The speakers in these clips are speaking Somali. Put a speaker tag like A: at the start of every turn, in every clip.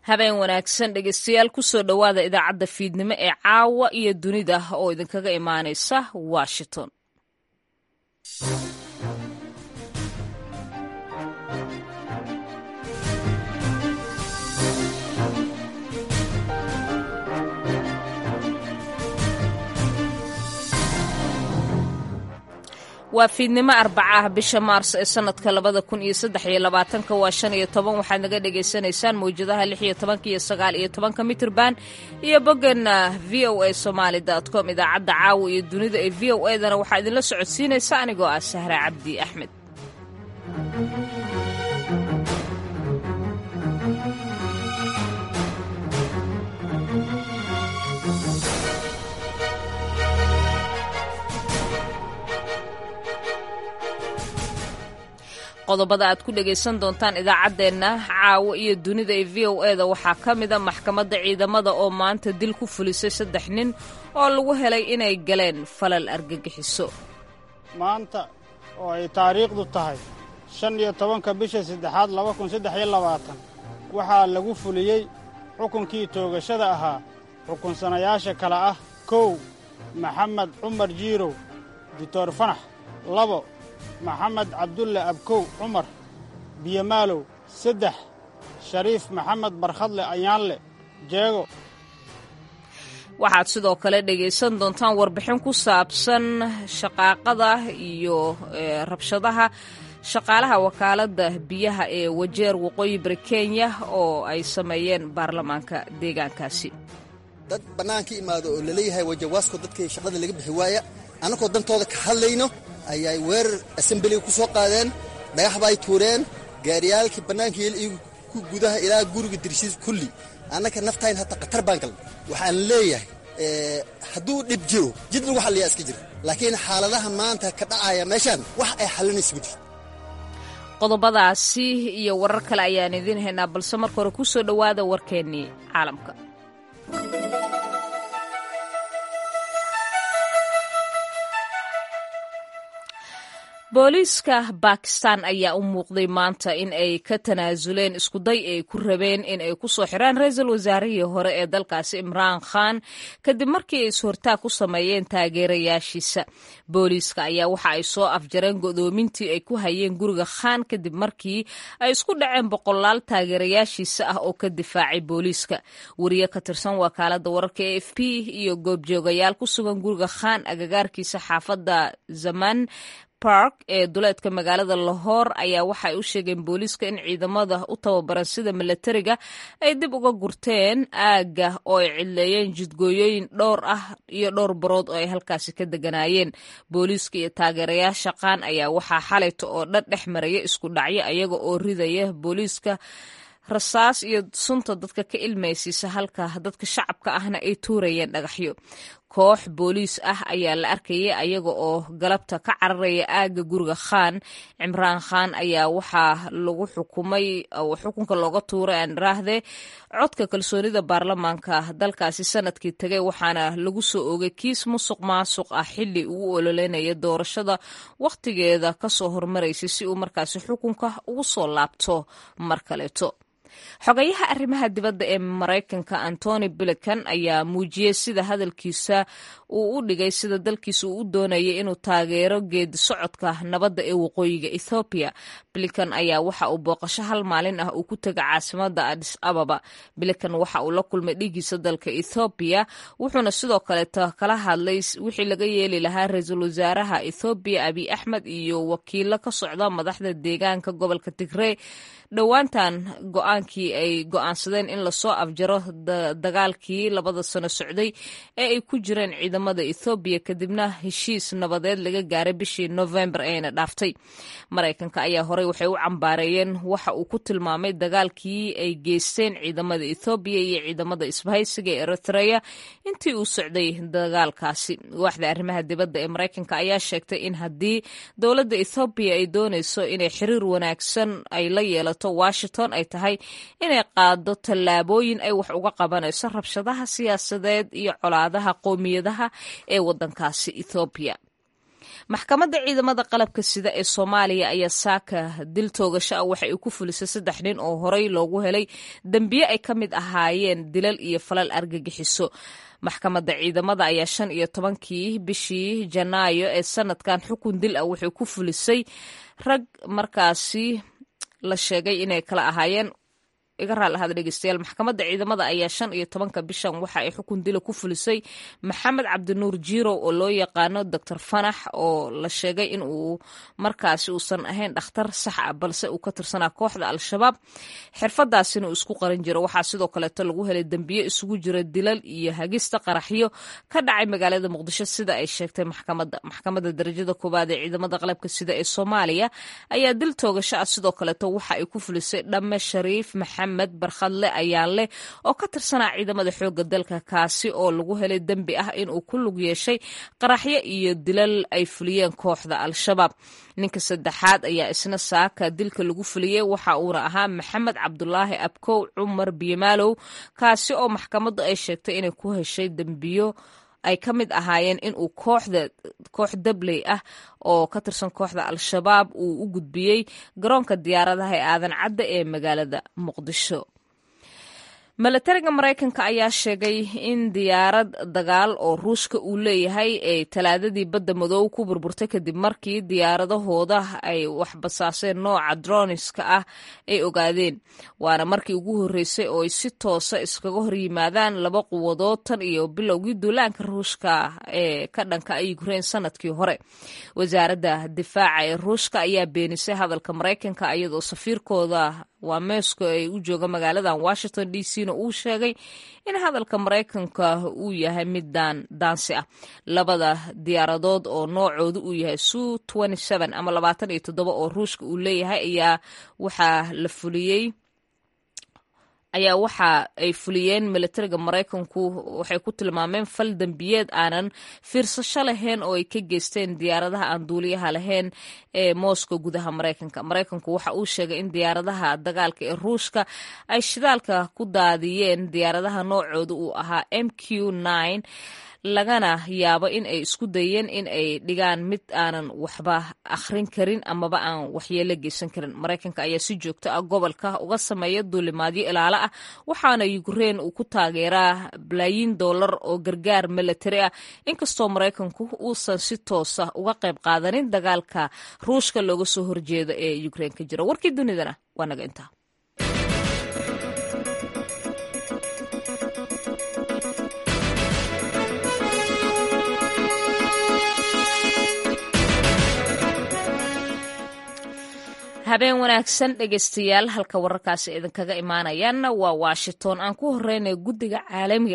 A: habeen wanaagsan dhegeystayaal kusoo dhowaada idaacadda fiidnimo ee caawa iyo dunida oo idinkaga imaanaysa washington waa fiidnimo arbaca ah bisha maars ee sanadka labada kun iyo saddex iyo labaatanka waa shan iyo toban waxaad naga dhagaysanaysaan mawjadaha lix iyo tobanka iyo sagaal iyo tobanka mitrban iyo boggeena v o a somaali com idaacadda caawa iyo dunida ee v o edana waxaa idinla socodsiinaysa anigoo ah sahra cabdi axmed qodobada aad ku dhegaysan doontaan idaacaddeenna caawo iyo dunida ee v o eda waxaa ka mida maxkamadda ciidamada oo maanta dil ku fulisay saddex nin oo lagu helay inay galeen falal argagixiso
B: maanta oo ay taariikhdu tahay shan iyo tobanka bisha saddexaad laba kun saddex iyo labaatan waxaa lagu fuliyey xukunkii toogashada ahaa xukunsanayaasha kale ah kow maxamed cumar jiirow dictor fanax labo maxamed cabdulle abkow cumar biyomaalow saddex shariif maxamed barkhadle ayaanle jeego
A: waxaad sidoo kale dhegaysan doontaan warbixin ku saabsan shaqaaqada iyo rabshadaha shaqaalaha wakaaladda biyaha ee wajeer waqooyi bari kenya oo ay sameeyeen baarlamaanka deegaankaasi
C: dad bannaanka imaado oo laleeyahay wajawaasko dadkii shaqada laga bixi waaya annagoo dantooda ka hadlayno ayay weerar asambeliga ku soo qaadeen dhagax ba ay tuureen gaariyaalkii bannaankii igu ku gudaha ilaa guriga dirshiis kulli annaka naftayn hataa khatar baan galna waxaan leeyahay hadduu dhib jiro jid lagu xalliyaa iska jira laakiin xaaladaha maanta ka dhacaya meeshaan wax ay xallinaysa ma jirto
A: qodobadaasi iyo warar kale ayaan idiin haynaa balse marka hore ku soo dhowaada warkeennii caalamka booliiska bakistan ayaa u muuqday maanta in ay ka tanaasuleen iskuday ay ku rabeen in ay ku soo xiraan ra-iisul wasaarihii hore ee dalkaasi imraan khan kadib markii ay is-hortaag ku sameeyeen taageerayaashiisa booliiska ayaa waxa ay soo afjareen godoomintii ay ku hayeen guriga khan kadib markii ay isku dhaceen boqolaal taageerayaashiisa ah oo ka difaacay booliiska wariye ka tirsan wakaalada wararka e f p iyo goobjoogayaal ku sugan guriga khan agagaarkiisa xaafadda zaman park ee duleedka magaalada lahoor ayaa waxaay u sheegeen booliiska in ciidamada u tababaran sida milatariga ay dib uga gurteen aagga oo ay cidleeyeen jidgooyooyin dhowr ah iyo dhowr barood oo ay halkaasi ka deganaayeen booliiska iyo taageerayaasha qaan ayaa waxaa xalayta oo dhan dhex maraya isku dhacyo ayaga oo ridaya booliiska rasaas iyo sunta dadka ka ilmaysiisa halka dadka shacabka ahna ay tuurayeen dhagaxyo koox booliis ah ayaa la arkayay ayaga oo galabta ka cararaya aagga guriga khan cimraan khan ayaa waxaa lagu xukumay xukunka looga tuuray aanraahde codka kalsoonida baarlamaanka dalkaasi sanadkii tegay waxaana lagu soo oogay kiis musuq maasuq ah xili uu ololeynaya doorashada wakhtigeeda kasoo hormaraysay si uu markaasi xukunka ugu soo laabto mar kaleeto xogayaha arrimaha dibadda ee maraykanka antony bilikan ayaa muujiyey sida hadalkiisa uu u dhigay sida dalkiisa uu u doonayay inuu taageero geedi socodka nabadda ee waqooyiga ethoobiya bilikan ayaa waxa uu booqasho hal maalin ah uu ku tega caasimada adis ababa bilikan waxa uu la kulmay dhigiisa dalka ethoobiya wuxuuna sidoo kaleeto kala hadlay wixii laga yeeli lahaa ra-iisul wasaaraha ethoobiya abiy axmed iyo wakiilo ka socda madaxda deegaanka gobolka tigrey dhowaantan go-aankii ay go-aansadeen in lasoo afjaro dagaalkii labada sano socday ee ay ku jireen ciidamada ethoobiya kadibna heshiis nabadeed laga gaaray bishii novembar ayna dhaaftay maraykanka ayaa horey waxay u cambaareeyeen waxa uu ku tilmaamay dagaalkii ay geysteen ciidamada ethoobiya iyo ciidamada isbahaysiga ee eritreya intii uu socday dagaalkaasi waaxda arrimaha dibadda ee maraykanka ayaa sheegtay in haddii dowladda ethoobiya ay doonayso inay xiriir wanaagsan ay la yeelato washington ay tahay inay qaado tallaabooyin ay wax uga qabanayso rabshadaha siyaasadeed iyo colaadaha qowmiyadaha ee waddankaasi ethoobiya maxkamadda ciidamada qalabka sida ee soomaaliya ayaa saaka dil toogasho ah waxa ay ku fulisay saddex nin oo horey loogu helay dembiye ay ka mid ahaayeen dilal iyo falal argagixiso maxkamadda ciidamada ayaa shan iyo tobankii bishii janaayo ee sanadkan xukun dil ah waxay ku fulisay rag markaasi la sheegay inay kala ahaayeen iga raal ahada dhegeystayaal maxkamadda ciidamada ayaa shan iyo tobanka bishan waxa ay xukun dila ku fulisay maxamed cabdinuur jirow oo loo yaqaano doctor fanax oo la sheegay in uu markaasi uusan ahayn dhakhtar sax ah balse uu ka tirsanaa kooxda al-shabaab xirfadaasina uu isku qaran jiro waxaa sidoo kaleeto lagu helay dembiye isugu jira dilal iyo hagista qaraxyo ka dhacay magaalada muqdisho sida ay sheegtay maxkamadda maxkamadda darajada koowaad ee ciidamada qalabka sida ee soomaaliya ayaa dil toogasho ah sidoo kaleeto waxa ay ku fulisay dhamme shariif maxamed barkhadle ayaa leh oo ka tirsanaa ciidamada xoogga dalka kaasi oo lagu helay dembi ah inuu ku lug yeeshay qaraxyo iyo dilal ay fuliyeen kooxda al-shabaab ninka saddexaad ayaa isna saaka dilka lagu fuliyey waxa uuna ahaa maxamed cabdulaahi abkow cumar biyomaalow kaasi oo maxkamaddu ay sheegtay inay ku heshay dembiyo ay ka mid ahaayeen inuu kooxda koox dabley ah oo ka tirsan kooxda al-shabaab uu u gudbiyey garoonka diyaaradaha ee aadan cadda ee magaalada muqdisho milatariga maraykanka ayaa sheegay in diyaarad dagaal oo ruushka uu leeyahay ay talaadadii badda madow ku burburtay kadib markii diyaaradahooda ay waxbasaaseen nooca droniska ah ay ogaadeen waana markii ugu horreysay oo ay si toosa iskaga hor yimaadaan laba quwadood tan iyo bilowgii duulaanka ruushka ee ka dhanka ukrain sanadkii hore wasaaradda difaaca ee ruushka ayaa beenisay hadalka maraykanka iyadoo safiirkooda waa meesko ay u jooga magaaladan washington d c na uu sheegay in hadalka maraykanka uu yahay mid daan daansi ah labada diyaaradood oo noocoodu uu yahay su ama labaatan iyo toddoba oo ruushka uu leeyahay ayaa waxaa la fuliyey ayaa waxa ay fuliyeen militariga maraykanku waxay ku tilmaameen fal dembiyeed aanan fiirsasho lahayn oo ay ka geysteen diyaaradaha aan duuliyaha lahayn ee moscow gudaha maraykanka maraykanku waxa uu sheegay in diyaaradaha dagaalka ee ruushka ay shidaalka ku daadiyeen diyaaradaha noocooda uu ahaa m q lagana yaabo in ay isku dayeen in ay dhigaan mid aanan waxba akhrin karin amaba aan waxyeelo geysan karin maraykanka ayaa si joogto ah gobolka uga sameeya duulimaadyo ilaalo ah waxaana yukrain uu ku taageeraa balaayiin dollar oo gargaar milatari ah inkastoo maraykanku uusan si toosa uga qayb qaadanin dagaalka ruushka looga soo horjeedo ee yukrain ka jira warkii dunidana waa naga intaa habeen wanaagsan dhegeystayaal halka wararkaasi idinkaga imaanayaanna waa washington aan ku horeynay guddiga caalamiga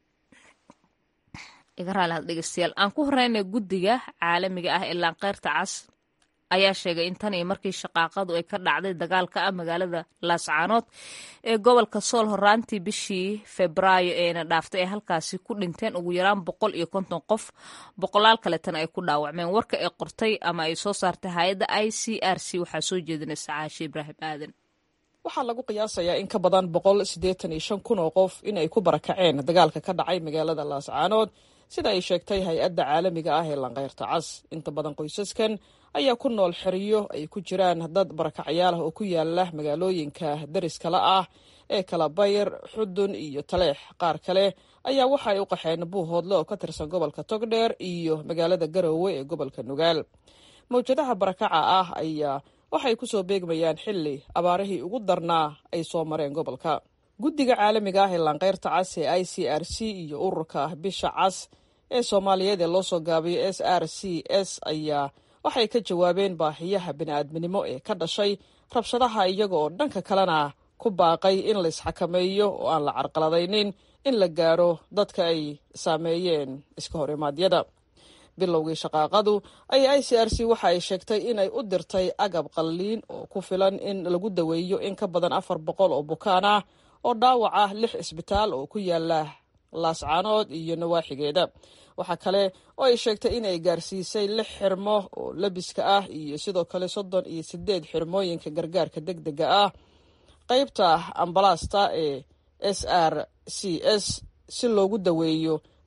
A: iga raali dhegeystayaal aan ku horeynay guddiga caalamiga ah ee laanqeyrta cas ayaa sheegay in tan iyo markii shaqaaqadu ay ka dhacday dagaalka ah magaalada laascaanood ee gobolka sool horaantii bishii febraayo eena dhaaftay ay halkaasi ku dhinteen ugu yaraan boqol iyo konton qof boqolaal kaletana ay ku dhaawacmeen warka ay qortay ama ay soo saartay hay-adda i c r c waxaa soo jeedinaysa caashe ibraahim aadan
D: waxaa lagu qiyaasayaa in ka badan boqol siddeetan iyo shan kun oo qof in ay ku barakaceen dagaalka ka dhacay magaalada laascaanood sida ay sheegtay hay-adda caalamiga ah ee lanqeyrta cas inta badan qoysaskan ayaa ku nool xeriyo ay ku jiraan dad barakacyaal ah oo ku yaala magaalooyinka dariskala ah ee kala bayr xudun iyo taleex qaar kale ayaa waxa ay u qaxeen buuhoodle oo ka tirsan gobolka togdheer iyo magaalada garoowe ee gobolka nugaal mawjadaha barakaca ah ayaa waxay kusoo beegmayaan xilli abaarihii ugu darnaa ay soo mareen gobolka guddiga caalamiga ah ee laanqeyrta cas ee i c r c iyo ururka bisha cas ee soomaaliyeed ee loo soo gaabiyo s r c s ayaa waxay ka jawaabeen baahiyaha bini'aadminimo ee ka dhashay rabshadaha iyaga oo dhanka kalena ku baaqay in la isxakameeyo oo aan la carqaladaynin in la gaaro dadka ay saameeyeen iska horimaadyada bilowgii shaqaaqadu ay i c r c waxa ay sheegtay inay u dirtay agab qalliin oo ku filan in lagu daweeyo in ka badan afar boqol oo bukaan ah oo dhaawac ah lix isbitaal oo ku yaala laascaanood iyo nawaaxigeeda waxaa kale oo ay sheegtay in ay gaarsiisay lix xirmo oo lebiska ah iyo sidoo kale soddon iyo sideed xirmooyinka gargaarka deg dega ah qeybta ambalaasta ee s r c s si loogu daweeyo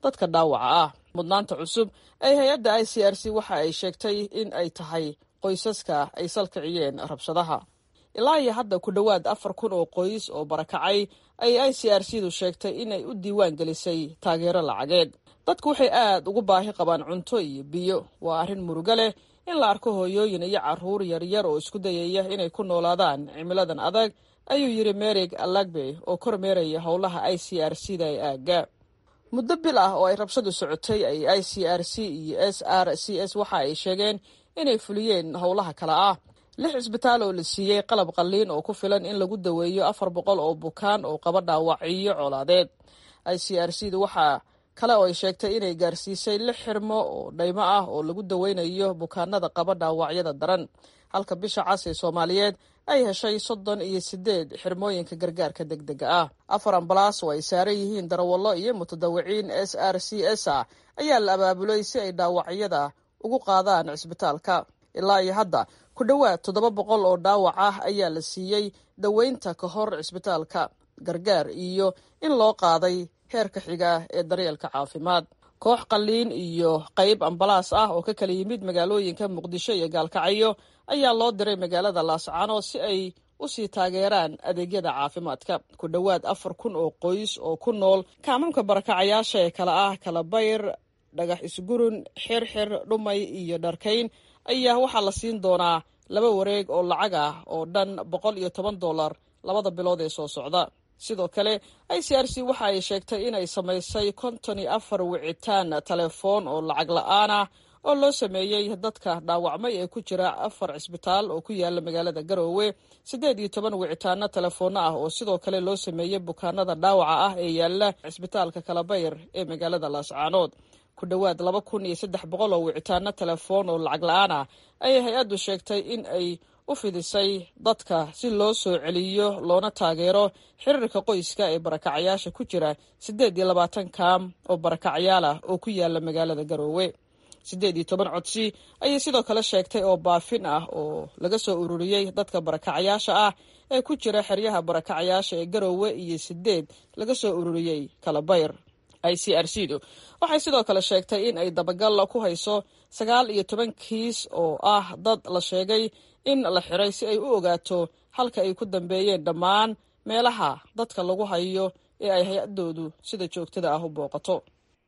D: dadka dhaawaca ah mudnaanta cusub ee hay-adda i c r c waxa ay sheegtay in ay tahay qoysaska ay salkiciyeen rabshadaha ilaa iyo hadda ku dhowaad afar kun oo qoys oo barakacay ayay i c r c du sheegtay inay u diiwaan gelisay taageero lacageed dadku waxay aad ugu baahi qabaan cunto iyo biyo waa arrin murugo leh in la arko hooyooyin iyo carruur yaryar oo isku dayaya inay ku noolaadaan cimiladan adag ayuu yidhi merig alagbe oo kormeeraya howlaha i c r c da ee aagga muddo bil ah oo ay rabshadu socotay ay i c r c iyo s r c s waxa ay sheegeen inay fuliyeen howlaha kale ah lix cisbitaal oo la siiyey qalab qalliin oo ku filan in lagu daweeyo afar boqol oo bukaan oo qaba dhaawacyo colaadeed i c r c du waxaa kale oo ay sheegtay inay gaarsiisay lix xirmo oo dhaymo ah oo lagu daweynayo bukaanada qaba dhaawacyada daran halka bisha cas ee soomaaliyeed ay heshay soddon iyo sideed xirmooyinka gargaarka deg dega ah afar ambalaas oo ay saaran yihiin darawallo iyo mutadawiciin s r c s ah ayaa la abaabulay si ay dhaawacyada ugu qaadaan cisbitaalka ilaa iyo hadda ku dhowaad toddoba boqol oo dhaawac ah ayaa la siiyey daweynta ka hor cisbitaalka gargaar iyo in loo qaaday heerka xiga ee daryeelka caafimaad koox qalliin iyo qayb ambalaas ah oo ka kala yimid magaalooyinka muqdisho iyo gaalkacyo ayaa loo diray magaalada laascano si ay u sii taageeraan adeegyada caafimaadka ku dhowaad afar kun oo qoys oo ku nool kaamamka barakacayaasha ee kala ah kalabayr dhagax isgurun xirxir dhumay iyo dharkayn ayaa waxaa la siin doonaa laba wareeg oo lacag ah oo dhan boqol iyo toban dollar labada bilood ee soo socda sidoo kale i c r c waxa ay sheegtay inay samaysay konton iyo afar wicitaan telefoon oo lacag la-aan ah oo loo sameeyey dadka dhaawacmay ee ku jira afar cisbitaal oo ku yaala magaalada garoowe siddeed iyo toban wicitaano telefoonno ah oo sidoo kale loo sameeyey bukaanada dhaawaca ah ee yaala cisbitaalka kalabayr ee magaalada laascaanood ku dhowaad laba kun iyo saddex boqol oo wicitaano telefoon oo lacag la-aan ah ayay hay-addu sheegtay in ay u fidisay dadka si loo soo celiyo loona taageero xiriirka qoyska ee barakacayaasha ku jira siddeed iyo labaatan kaam oo barakacyaal ah oo ku yaala magaalada garoowe siddeed iyo toban codsi ayay sidoo kale sheegtay oo baafin ah oo laga soo ururiyey dadka barakacayaasha ah ee ku jira xeryaha barakacayaasha ee garoowe iyo sideed laga soo ururiyey kalabayr i c r c du waxay sidoo kale sheegtay in ay dabagal ku hayso sagaal iyo toban kiis oo ah dad la sheegay in la xiray si ay u ogaato halka ay ku dambeeyeen dhammaan meelaha dadka lagu hayo ee ay hay-adoodu sida joogtada ah u booqato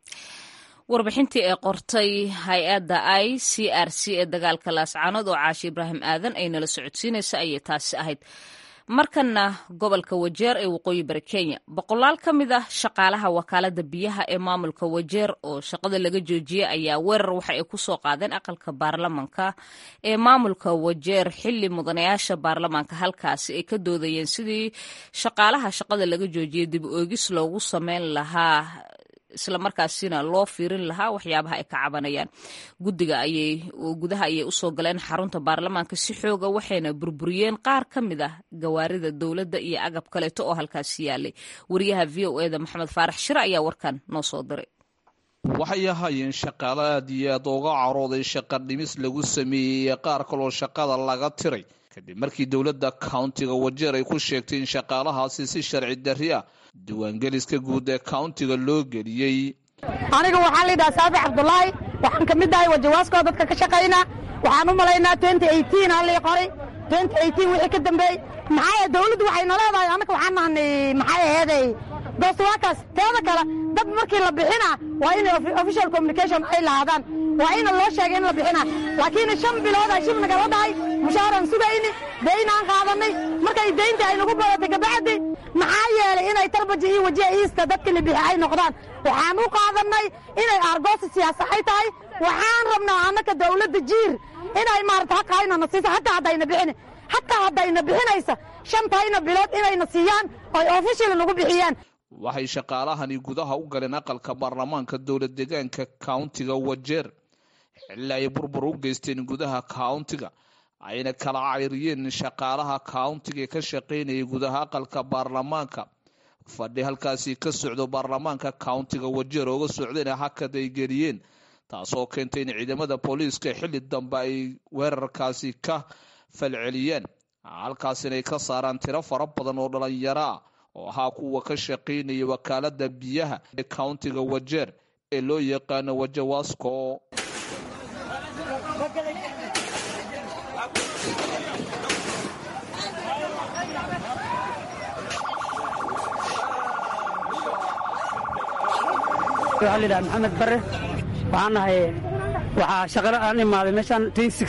A: warbixintii ee qortay hay-adda i c r c ee dagaalka laascaanood oo caashi ibraahim aadan ay nala socodsiinaysa ayay taasi ahayd markana gobolka wajeer ee waqooyi bari kenya boqolaal ka mid ah shaqaalaha wakaalada biyaha ee maamulka wajeer oo shaqada laga joojiyey ayaa weerar waxa ay ku soo qaadeen aqalka baarlamanka ee maamulka wajeer xili mudanayaasha baarlamaanka halkaasi ay ka doodayeen sidii shaqaalaha shaqada laga joojiyey dib oogis loogu sameyn lahaa islamarkaasina loo fiirin lahaa waxyaabaha ay ka cabanayaan gudiga ayay gudaha ayay usoo galeen xarunta baarlamaanka si xooga waxayna burburiyeen qaar ka mid ah gawaarida dowladda iyo agab kaleeto oo halkaasi yaalay wariyaha v o eda maxamed faarax shire ayaa warkan noo soo diray
E: waxay ahaayeen shaqaale aad iyo aad uga carooday shaqa dhimis lagu sameeyey qaar kaloo shaqada laga tiray kadib markii dowladda countiga wajeer ay ku sheegtay in shaqaalahaasi si sharci darri ah diiwaangeliska guud ee countiga loo geliyey
F: aniga waxaa layidhaha saafi cabdulaahi waxaan ka mid ahay wajawaaskoo dadka ka shaqayna waxaan u malaynaa halii qoray wixii ka dambeey maxaa dawladdu waxayna leedahay annaka waxaan nahnay maxay aheeday dostuwaakaas teeda kale dad markii la bixina waa in official communication ay lahaadaan waa ina loo sheegay in la bixina laakiin shan biloodaa shib nagala dhahay mushaaran sugayni daynaan qaadanay markay daynta ay nagu badatay kabacdi maxaa yeelay inay tarbaji iyo wajiha iista dadka la bixi ay noqdaan waxaan u qaadannay inay aargoosi siyaasa ay tahay waxaan rabnaa annaka dawladda jiir inay maarata haqaynana siiso hataa haddayna bixini hataa haddayna bixinaysa shantayna bilood inayna siiyaan oy official nagu bixiyaan
E: waxay shaqaalahani gudaha u galeen aqalka baarlamaanka dowlad deegaanka countiga wajeer xilli ay burbur u geysteen gudaha countiga ayna kala cayriyeen shaqaalaha countiga ee ka shaqaynayay gudaha aqalka baarlamaanka fadhi halkaasi ka socdo baarlamaanka countiga wajeer ooga socdeen hakad ay geliyeen taasoo keentay in ciidamada booliiska xilli dambe ay weerarkaasi ka falceliyeen halkaasina ay ka saaraan tiro fara badan oo dhalinyaro ah oo ahaa kuwa ka shaqaynaya wakaalada biyaha ee countiga wajeer ee loo yaqaano wajawasko
G: waxaa layidhaha maxamed bare waxaan nahay waxaa shaqalo aan imaaday meeshaan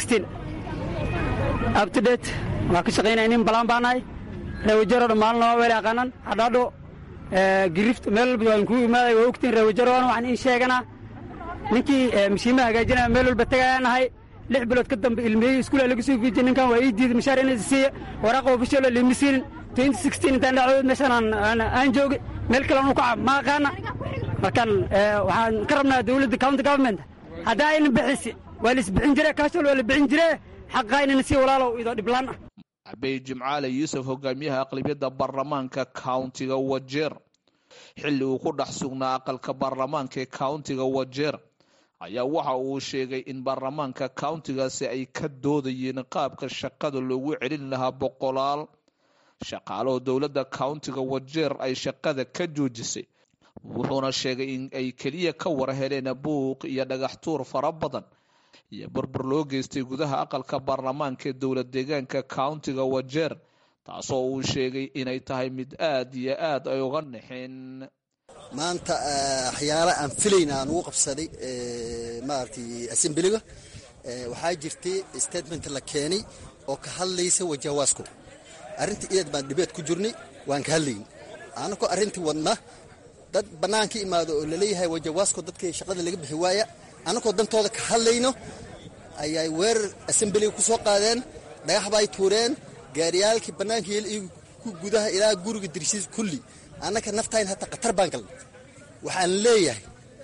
G: abtodate waa ka shaqaynaya nin balaan baa nahay reewajaro dhammaalna waa weel aqaanan hadhaadho girift meel walba waan kuu imaaday waa ogtiin reewajaroana waxaan iin sheeganaa ninkii mashiimaha hagaajinaya meel walba tagayaa nahay lix bilood ka dambe ilmiyey iskuulaa laga soo fiijiyey ninkan waa ii diiday mashaar inay siiya waraaqa ofishalo liima siinin intaan dhacdood meeshaan aan joogay meel kale anu kaca ma aqaana markaan waxaan ka rabnaa dawladda county government haddaa ayna bixisi waa la isbixin jire kaashol waa la bixin jire xaqaa inana sii walaalow idoo dhiblaan ah
E: cabey jimcaale yuusuf hogaamiyaha aqlabiyadda baarlamaanka countiga wajeer xilli uu ku dhex sugnaa aqalka baarlamaanka ee countiga wajeer ayaa waxa uu sheegay in baarlamaanka countigaasi ay ka doodayeen qaabka shaqada loogu celin lahaa boqolaal shaqaalaho dowladda countiga wajeer ay shaqada ka joojisay wuxuuna sheegay in ay keliya ka war heleen buuq iyo dhagaxtuur fara badan iyo burbur loo geystay gudaha aqalka baarlamaanka ee dowlad deegaanka countiga wajeer taasoo uu sheegay inay tahay mid aad iyo aad ay uga naxeen
C: maanta waxyaala aan filayna aan ugu qabsaday maaragtay assemblyga waxaa jirtay statement la keenay oo ka hadlaysa wajawaasko arrintii iyad baan dhibeed ku jirnay waan ka hadlayn anakoo arrintii wadna dad bannaanka imaado oo laleeyahay wajawaasko dadkii shaqada laga bixi waaya annakoo dantooda ka hadlayno ayay weerar assemblyga ku soo qaadeen dhagax bay tuureen gaariyaalkii bannaanka yeel iyo ku gudaha ilaa guriga dirshiis kulli annaka naftayn hataa khatar baan galnay waxaan leeyahay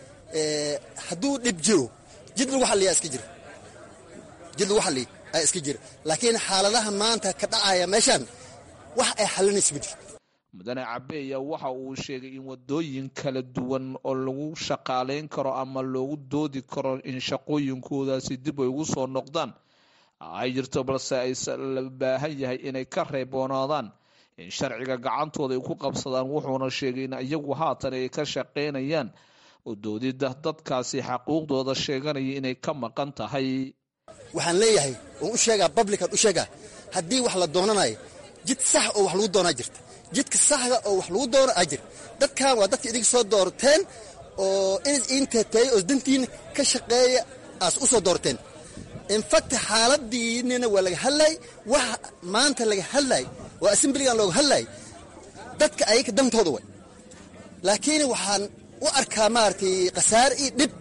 C: hadduu dhib jiro jid lagu xalliyaa iska jira jid lagu xalliya ayaa iska jira laakiin xaaladaha maanta ka dhacaya meeshaan wax ay xallinayso ma jirto
E: mudane cabeeya waxa uu sheegay in wadooyin kala duwan oo lagu shaqaalayn karo ama loogu doodi karo in shaqooyinkoodaasi dib ay ugu soo noqdaan ay jirto balse ay la baahan yahay inay ka reeboonaadaan in sharciga gacantooda ay ku qabsadaan wuxuuna sheegay in iyagu haatan ay ka shaqaynayaan oo doodida dadkaasi xaquuqdooda sheeganaya inay ka maqan tahay
C: waxaan leeyahay oon u sheegaa bablican u sheegaa haddii wax la doonanayo jid sax oo wax lagu doonaa jirta jidka saxda oo wax lagu doono aa jir dadkan waa dadka idinka soo doorteen oo inis iinteeteeya oo dantiina ka shaqeeya aas u soo doorteen infact xaaladiinina waa laga hadlay wax maanta laga hadlay oo assemblygan looga hadlay dadka ayaga dantooda way laakiin waxaan u arkaa maaragtay khasaare iyo dhib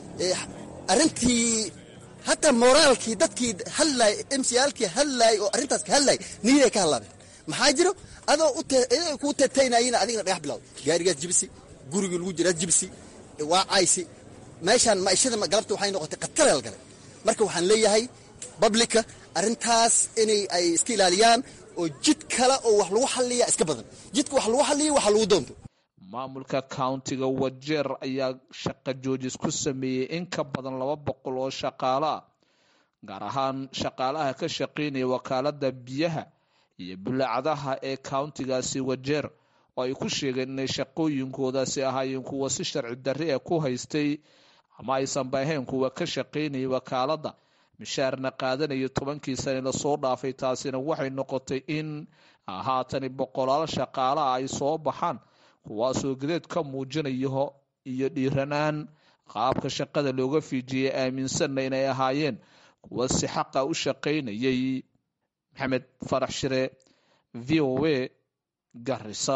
C: arrintii hataa moraalkii dadkii hadlay mcalkii hadlay oo arrintaas ka hadlay niyaday ka hadlaabeen maxaa jiro adoo kuu teetaynayina adigna dhagax bilawda gaarigaas jibisi gurigii lagu jiraas jibisi waa caysi meeshaan maishada galabta waxay noqotay khatareel galay marka waxaan leeyahay bablika arrintaas inay ay iska ilaaliyaan oo jid kale oo wax lagu xalliya iska badan jidka wax lagu xalliya waxa lagu doonto
E: maamulka countiga wajeer ayaa shaqa joojis ku sameeyey in ka badan laba boqol oo shaqaalo ah gaar ahaan shaqaalaha ka shaqaynaya wakaalada biyaha iyo bulaacadaha ee countigaasi wajeer oo ay ku sheegeen inay shaqooyinkoodaasi ahaayeen kuwa si sharci darri e ku haystay ama aysanba ahayn kuwa ka shaqaynaya wakaalada mishaarna qaadanaya tobankii sane lasoo dhaafay taasina waxay noqotay in haatani boqolaal shaqaalaha ay soo baxaan kuwaasoo gadeed ka muujinayo iyo dhiiranaan qaabka shaqada looga fiijiyay aaminsanna inay ahaayeen kuwa si xaqa u shaqaynayay maxamed farax shire v o a garisa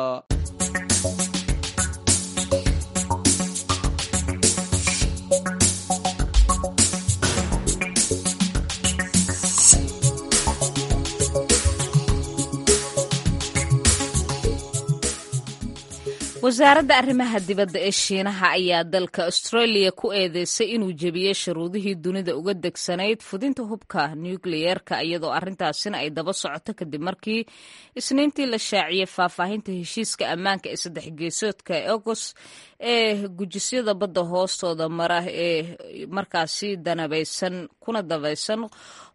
A: wasaaradda arrimaha dibadda ee shiinaha ayaa dalka australia ku eedeysay inuu jebiyey shuruudihii dunida uga degsanayd fudinta hubka nukliyeerka iyadoo arrintaasina ay daba socoto kadib markii isniintii la shaaciyey faahfaahinta heshiiska ammaanka ee saddex geesoodka agost ee gujisyada badda hoostooda mara ee markaasi danabaysan kuna dabaysan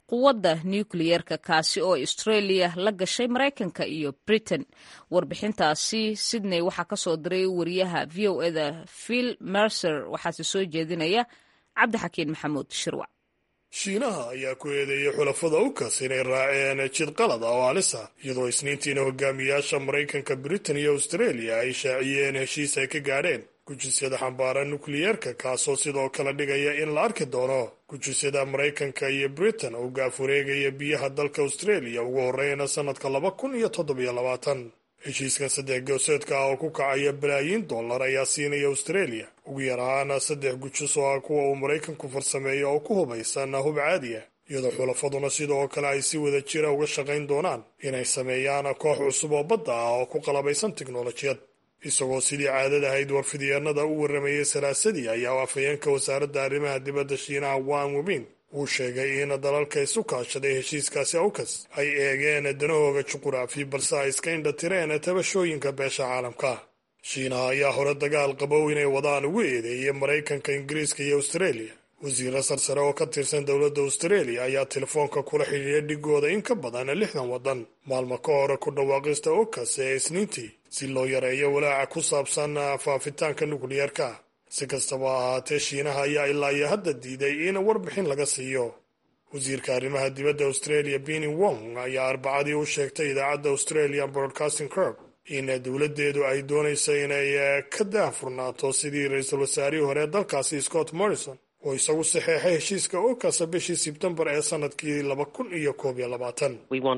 A: quwadda nukliyeerka kaasi oo australia la gashay maraykanka iyo britain warbixintaasi sydney waxaa kasoo diray wariyaha v o eda phil mercer waxaase soo jeedinaya cabdixakiin maxamuud shirwac
H: shiinaha ayaa ku eedeeyey xulafada ukas inay raaceen jid qalad ah oo halis ah iyadoo isniintiina hogaamiyaasha maraykanka britain iyo australia ay shaaciyeen heshiis ay ka gaadheen gujisyada xambaara nukliyeerka kaasoo sidoo kale dhigaya in la arki doono gujisyada maraykanka iyo britain oo gaafureegaya biyaha dalka australia ugu horeyna sannadka laba kun iyo toddobiyo labaatan heshiiskan saddex gooseedka ah oo ku kacaya balaayiin dollar ayaa siinaya australia ugu yaraana saddex gujis oo ah kuwa uu maraykanku farsameeyo oo ku hubaysan hub caadiya iyadoo xulafaduna sidoo kale ay si wada jira uga shaqayn doonaan inay sameeyaan koox cusub oo badda ah oo ku qalabaysan tiknolojiyad isagoo sidii caadada ahayd warfidyaenada u warramayay salaasadii ayaa afhayeenka wasaaradda arrimaha dibadda shiinaha wan webin uu sheegay in dalalka isu kaashaday heshiiskaasi awkas ay eegeen danahooga juquraafi balse ay iska indhatireen tabashooyinka beesha caalamka shiinaha ayaa hore dagaal qabow inay wadaan ugu eedeeyay maraykanka ingiriiska iyo australia wasiiro sarsare oo ka tirsan dowladda australia ayaa telefoonka kula xidhiidya dhigooda in ka badan lixdan waddan maalmo ka hore ku dhawaaqista okas ee isniintii si loo yareeyo walaaca ku saabsan faafitaanka nukliyeerka si kastaba ahaatee shiinaha ayaa ilaa iyo hadda diiday in warbixin laga siiyo wasiirka arrimaha dibadda australia bini wong ayaa arbacadii u sheegtay idaacadda australian broadcasting corp in dowladdeedu ay doonayso inay ka daahfurnaato sidii ra-iisul wasaarihii hore dalkaasi scott morrison oo isagu saxeexay heshiiska okasa bishii sebtembar ee sanadkii laba kun iyo koob iyo labaatan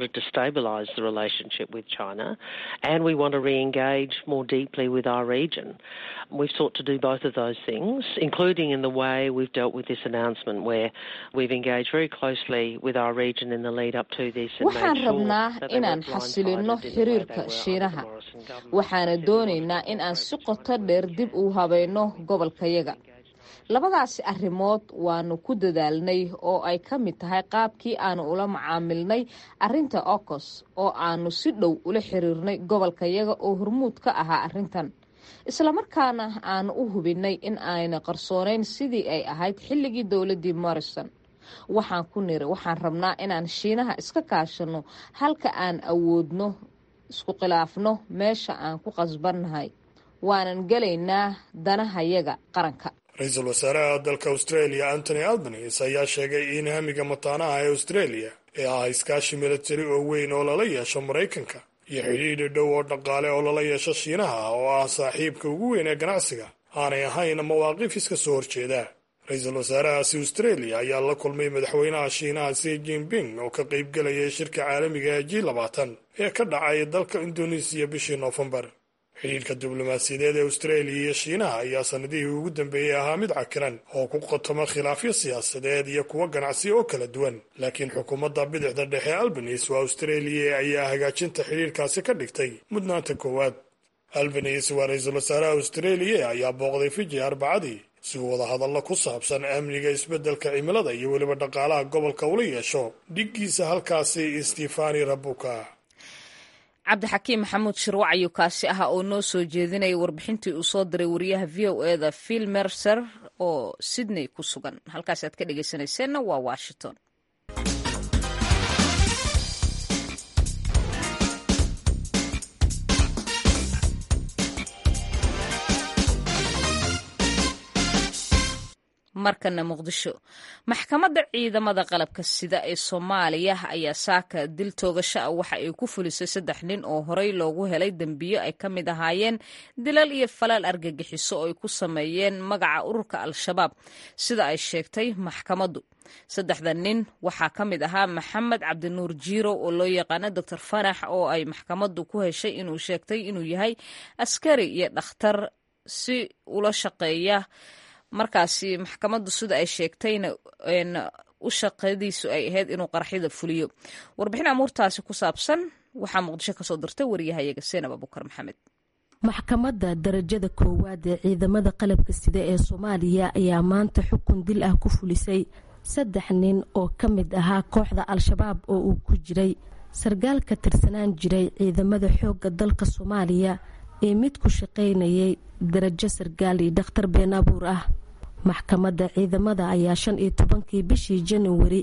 I: We've sought to do both of those things, including in the way we've dealt with this announcement, where we've engaged very closely with our region in the lead up to this. And
A: waxaan
I: made sure
A: rabnaa
I: that they
A: inaan
I: weren't
A: xasilino
I: blindsided in the way
A: xiriirka
I: they were
A: shiinaha
I: under the Morrison government.
A: waxaana doonaynaa in aan si qoto dheer dib u habayno gobolkayaga labadaasi arrimood waanu ku dadaalnay oo ay ka mid tahay qaabkii aanu ula macaamilnay arrinta ocos oo aanu si dhow ula xiriirnay gobolkayaga oo hormuud ka ahaa arrintan islamarkaana aanu u hubinay in ayna qarsoonayn sidii ay ahayd xilligii dowladdii morrison waxaan ku niri waxaan rabnaa inaan shiinaha iska kaashano halka aan awoodno isku khilaafno meesha aan ku qasbannahay waanan gelaynaa danahayaga qaranka
H: ra-iisul wasaaraha dalka australia antony albanese ayaa sheegay in hamiga mataanaha ee australia ee ah iskaashi milatari oo weyn oo lala yeesho maraykanka iyo xidhiidhi dhow oo dhaqaale oo lala yeesho shiinaha oo ah saaxiibka ugu weyn ee ganacsiga aanay ahayn mawaaqiif iska soo horjeeda ra-iisul wasaarahaasi australia ayaa la kulmay madaxweynaha shiinaha si jinping oo ka qaybgelayay shirka caalamiga ee g labaatan ee ka dhacay dalka indonesiya bishii noofembar xidhiidhka diblomaasiyadeed ee australia iyo shiinaha ayaa sanadihii ugu dambeeyey ahaa mid cakiran oo ku qotoma khilaafyo siyaasadeed iyo kuwo ganacsi oo kala duwan laakiin xukuumadda bidixda dhexe albanese waa australia ayaa hagaajinta xidhiidhkaasi ka dhigtay mudnaanta koowaad albanese waa ra-iisul wasaaraha australia ayaa booqday fiji arbacadii si uu wada hadallo ku saabsan amniga isbeddelka cimilada iyo weliba dhaqaalaha gobolka ula yeesho dhiggiisa halkaasi stefani rabuka
A: cabdixakiim maxamuud shirwac ayuu kaasi ahaa oo noo soo jeedinaya warbixintii uu soo diray wariyaha v o eda phil mercer oo sydney ku sugan halkaas aad ka dhegeysanayseena waa washington markana muqdisho maxkamadda ciidamada qalabka sida ee soomaaliya ayaa saaka dil toogasho ah waxa ay ku fulisay saddex nin oo horey loogu helay dembiyo ay ka mid ahaayeen dilal iyo falaal argagixiso oo ay ku sameeyeen magaca ururka al-shabaab sida ay sheegtay maxkamaddu saddexda nin waxaa ka mid ahaa maxamed cabdinuur jiiro oo loo yaqaano doctor fanax oo ay maxkamaddu ku heshay inuu sheegtay inuu yahay askari iyo dhakhtar si ula shaqeeya markaasi maxkamaddu sida ay sheegtayna u shaqadiisu ay ahayd inuu qaraxyada fuliyo warbixin amuurtaasi ku saabsan waxaa muqdisho kasoo dirtay wariyahayaga seenab abukar maxamed
J: maxkamadda darajada koowaad ee ciidamada qalabka sida ee soomaaliya ayaa maanta xukun dil ah ku fulisay saddex nin oo ka mid ahaa kooxda al-shabaab oo uu ku jiray sargaal ka tirsanaan jiray ciidamada xoogga dalka soomaaliya ee mid ku shaqaynayay darajo sargaal iyo dhakhtar been abuur ah maxkamadda ciidamada ayaa shan iyo tobankii bishii januwari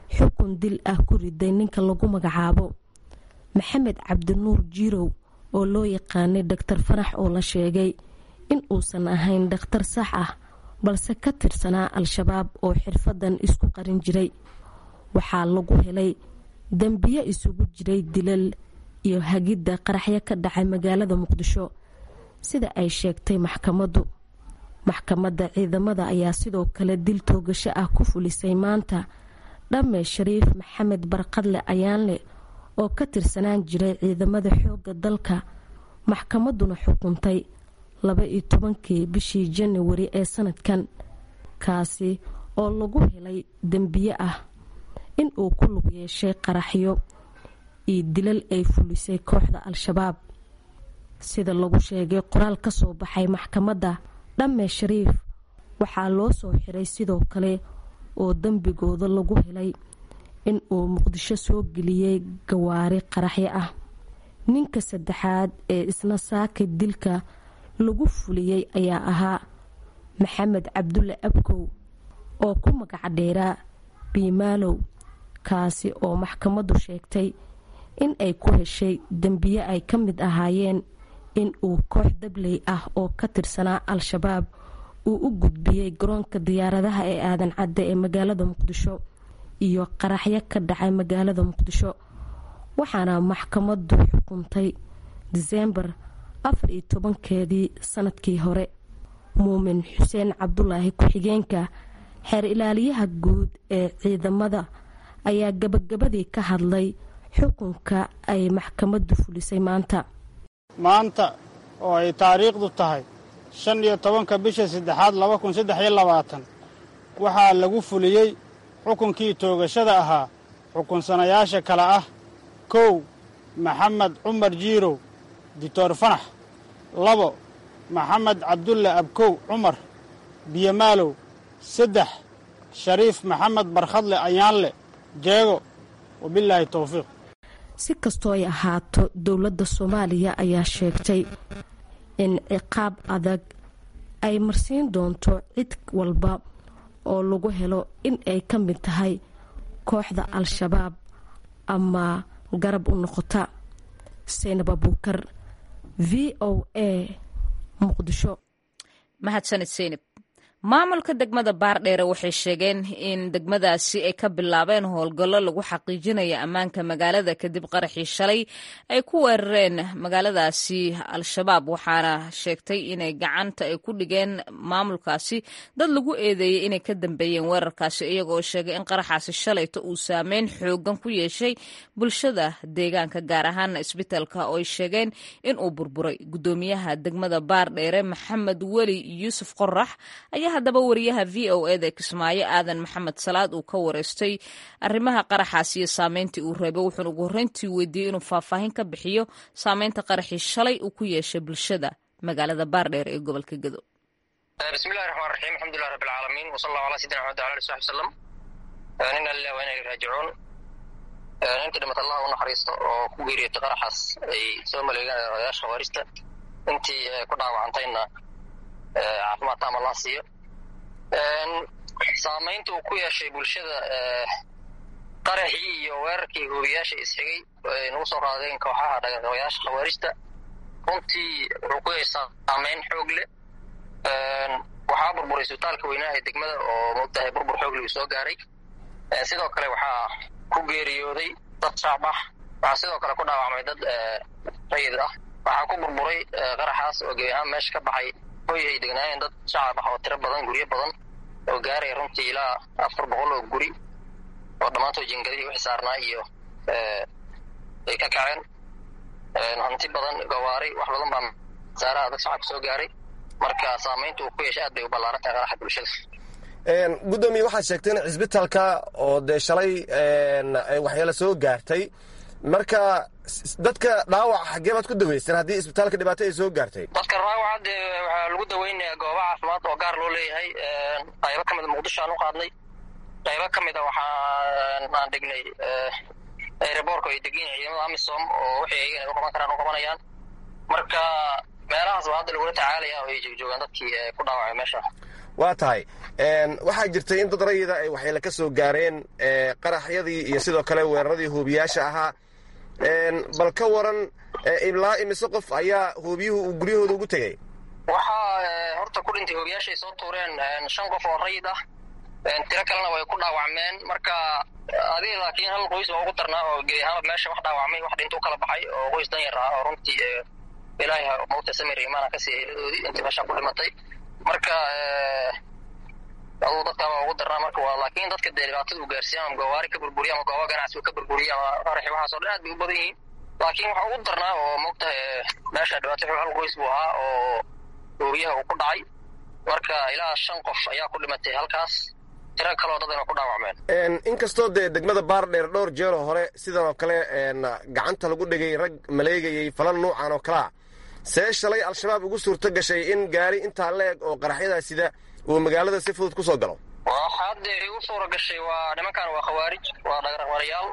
J: xukun dil ah ku riday ninka lagu magacaabo maxamed cabdinuur jirow oo loo yaqaanay dhaktar fanax oo la sheegay in uusan ahayn dhakhtar sax ah balse ka tirsanaa al-shabaab oo xirfadan isku qarin jiray waxaa lagu helay dembiyo isugu jiray dilal iyo hagidda qaraxyo ka dhacay magaalada muqdisho sida ay sheegtay maxkamaddu maxkamadda ciidamada ayaa sidoo kale dil toogasho ah ku fulisay maanta dhamme shariif maxamed barqadle ayaanle oo ka tirsanaan jiray ciidamada xoogga dalka maxkamadduna xukuntay laba iyo tobankii bishii janawari ee sanadkan kaasi oo lagu helay dembiye ah in uu ku lug yeeshay qaraxyo iyo dilal ay fulisay kooxda al-shabaab sida lagu sheegay qoraal ka soo baxay maxkamadda dhamme shariif waxaa loo soo xiray sidoo kale oo dembigooda lagu helay in uu muqdisho soo geliyey gawaari qaraxyo ah ninka saddexaad ee isna saaka dilka lagu fuliyey ayaa ahaa maxamed cabdulle abkow oo ku magac dheeraa biimaalow kaasi oo maxkamaddu sheegtay in ay ku heshay dembiye ay ka mid ahaayeen in uu koox dabley ah oo ka tirsanaa al-shabaab uu u gudbiyey garoonka diyaaradaha ee aadan cadde ee magaalada muqdisho iyo qaraxyo ka dhacay magaalada muqdisho waxaana maxkamaddu xukuntay diseembar afar iyo tobankeedii sanadkii hore muumin xuseen cabdulaahi ku-xigeenka xeer ilaaliyaha guud ee ciidamada ayaa gabagabadii ka hadlay xukunka ay maxkamaddu fulisay maanta
B: maanta oo ay taariikhdu tahay shan iyo tobanka bisha saddexaad laba kun saddex iyo labaatan waxaa lagu fuliyey xukunkii toogashada ahaa xukunsanayaasha kale ah kow maxamed cumar jiirow dictor fanax labo maxamed cabdulle abkow cumar biyomaalow saddex shariif maxamed barkhadle ayaanle jeego wabilaahi towfiiq
J: si kastoo ay ahaato dowladda soomaaliya ayaa sheegtay in ciqaab adag ay marsiin doonto cid walba oo lagu helo in ay ka mid tahay kooxda al-shabaab ama garab u noqota saynab abuukar v o a muqdisho
A: mahadsanid seynab maamulka degmada baardheere waxay sheegeen in degmadaasi ay ka bilaabeen howlgallo lagu xaqiijinaya ammaanka magaalada kadib qaraxii shalay ay ku weerareen magaaladaasi al-shabaab waxaana sheegtay inay gacanta ay ku dhigeen maamulkaasi dad lagu eedeeyey inay ka dambeeyeen weerarkaasi iyagoo sheegay in qaraxaasi shalayta uu saameyn xoogan ku yeeshay bulshada deegaanka gaar ahaana isbitaalka oo ay sheegeen in uu burburay gudoomiyaha degmada baardheere maxamed weli yuusuf qorax ayaa haddaba wariyaha v o eda kismaayo aadan maxamed salaad uu ka wareystay arrimaha qaraxaas iyo saameyntii uu reebay wuxuuna ugu horreyntii weydiiyey inuu faahfaahin ka bixiyo saameynta qaraxii shalay uu ku yeeshay bulshada magaalada baardheer ee gobolka gedo
K: bismillahi raxmaan raxiim alxamdulilah rabbi alcaalamiin wasala allahu ala sayidina maxamed wala ali saxbi wasalam ina lilah wa ina ilayhi raajicuun intii dhimata allah u naxariisto oo ku geeriyotay qaraxaas ay soo maleegaan odayaasha khawaarista intii ku dhaawacantayna caafimaad taama laa siiyo saamaynta uu ku yeeshay bulshada qaraxii iyo weerarkii hoobiyaasha isxigay ay nagu soo qaadeen kooxaha dhaqaqabayaasha khawaarijta runtii wuxuu ku yeeshay saamayn xoog leh waxaa burburay isbitaalka weynaha ee degmada oo moogtahay burbur xoog leh uu soo gaaray sidoo kale waxaa ku geeriyooday dad shacbax waxaa sidoo kale ku dhaawacmay dad rayid ah waxaa ku burburay qaraxaas oo gebi ahaan meesha ka baxay hoy ay degnaayeen dad shacab ah oo tiro badan guryo badan oo gaaraya runtii ilaa afar boqol oo guri oo dhammaantood jingadihii wixii saarnaa iyo ay ka kaceen hanti badan gawaari wax badan baa saaraha dad shacabka soo gaaray marka saamaynta uu ku yeeshay aad bay u ballaaran tahay qaraxa bulshada
L: gudoomiye waxaad sheegtay in cisbitaalka oo dee shalay waxyaala soo gaartay marka dadka dhaawac xaggee baad ku daweyseen haddii isbitaalka dhibaato ay soo gaartay
K: dadka dhaawaca dee waxaa lagu daweynayaa goobo caafimaad oo gaar loo leeyahay qaybo ka mida muqdisho aan u qaadnay qaybo ka mida waxaa aan dhignay aeroboorka ay degan yihin ciidamada amisom oo wixii ayagan ay u qaban karaan u qabanayaan marka meelahaas baa hadda lagula tacaalaya oo ay joogjoogaan dadkii ku dhaawacay meesha
L: waa tahay waxaa jirtay in dad rayida ay waxyeele ka soo gaareen qaraxyadii iyo sidoo kale weeraradii hoobiyaasha ahaa bal ka waran ilaa imise qof ayaa hoobiyuhu uu guryahooda ugu tegey
K: waxaa horta ku dhintay hoobiyaashay soo tuureen shan qof oo rayid ah tiro kalena way ku dhaawacmeen marka adiga laakiin hal qoys waa ugu darnaa oo gebi ahaanba meesha wax dhaawacmay wax dhintuu kala baxay oo qoys dan yar ah oo runtii ilaahay mawta samir imaana kasii heladoodii intii meesha ku dhimatay marka aduu dadkaaba ugu darnaa marka waa laakiin dadka dee dhibaatada uu gaarsiiya ama gawaari ka burburiya ama gooba ganacsi uu ka burburiya ama qaraxi waxaasoo dhan aad bay u badan yihiin laakiin waxa ugu darnaa oo mogtahay meesha dhibaato hal qoys buu ahaa oo hoobiyaha uu ku dhacay marka ilaa shan qof ayaa ku dhimatay halkaas tiro kaloo dadana ku dhaawacmeen
L: inkastoo dee degmada baardheer dhowr jeeroo hore sidan oo kale gacanta lagu dhigay rag maleegayey falan nuucan oo kalea see shalay al-shabaab ugu suurto gashay in gaari intaa la eg oo qaraxyadaa sida uu magaalada si fudud ku soo galo
K: waxa hadde igu suura gashay waa nimankan waa khawaarij waa dhagaraqmarayaal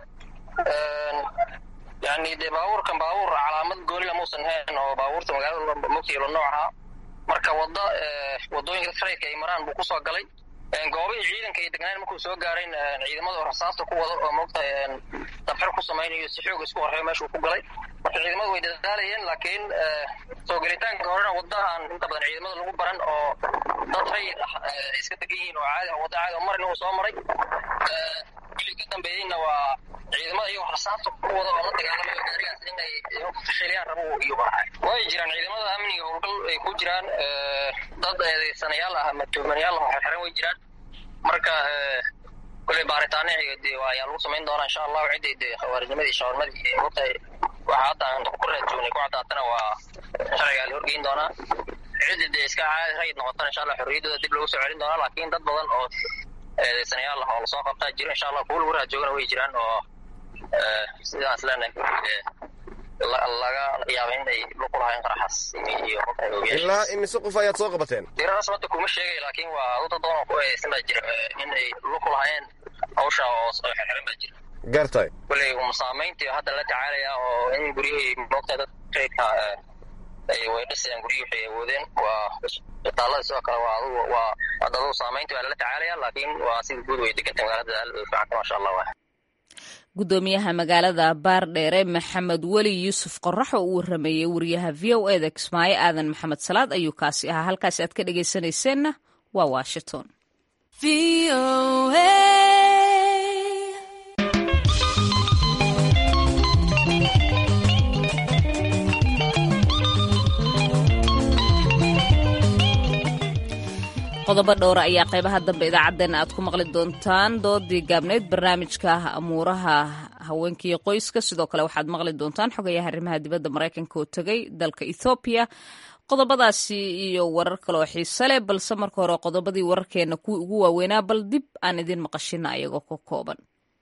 K: yani dee baabuurkan baabuur calaamad goonila muusan hayn oo baabuurta magaalada mogtiilo noocaha marka wadda wadooyinka trayka ay maraan buu kusoo galay goobihii ciidanka iyo degnaan markuu soo gaarayn ciidamada oo rasaasta ku wado oo mogtahay dabxir ku samaynayo si xoog isku horreeyo meeshuu ku galay marka ciidamadu way dadaalayeen laakiin soo gelitaanka horena waddahan inta badan ciidamada lagu baran oo dad rayid ah ay iska degan yihiin oo caadi wadda caadi oo marina uu soo maray wixii ka dambeeyeyna waa ciidamada iyagoo rasaasta ku wada oo la dagaalamayo gaarigaas inay fashiliyaan rabo iyo barahay way jiraan ciidamada amniga howlgal ay ku jiraan dad eedeysanayaal ah ama tuhmanayaal ah oo xirxiran way jiraan marka kolley baaritaanihi de ayaa lagu samayn doonaa insha allahu ciddii de khawaarijnimadii shawarmadii iyo mogtahay waxa hadda aan ku raadjoognay ku caddaatana waa sharcigaa la horgeyn doonaa ciddii de iska caadi rayid noqotana insha allah xorriyaddooda dib lagu soo celin doonaa laakiin dad badan oo eedeysanayaal ah oo lasoo qabtaa jiro insha allah kuwa lagu raadjoogana way jiraan oo sidaas leenahay laga yaaba inay luqu lahayn qaraxaas iyo
L: ilaa imise qof ayaad soo qabateen
K: diradaas hadda kuma sheegay laakiin waa dad badan oo ku eedeysan baa jira inay luqu lahayn hawsha oo xirxiran baa jira
L: gartay
K: kolley um saamayntii hadda la tacaalaya oo in guryahii moogta dad traydka way dhisayaan guryihii waxay awoodeen waa isbitaalada sidoo kale waa adugu waa hadda adugu saamayntii waa lala tacaalaya laakiin waa sida guud way degantay magaalada aad u fiicanta maasha allah waa
A: gudoomiyaha magaalada baardheere maxamed weli yuusuf qorax oo uu warameeyey wariyaha v o eda kismaayo aadan maxamed salaad ayuu kaasi ahaa halkaasi aad ka dhegaysanayseena waa washington qodobo dhowra ayaa qaybaha dambe idaacaddeenna aad ku maqli doontaan doodii gaabneyd barnaamijka amuuraha haweenkaiyo qoyska sidoo kale waxaad maqli doontaan xogayaha arrimaha dibadda maraykanka oo tegay dalka ethoobiya qodobadaasi iyo warar kale oo xiise leh balse marka hore qodobadii wararkeenna kuwii ugu waaweynaa bal dib aan idin maqashina ayagoo ka kooban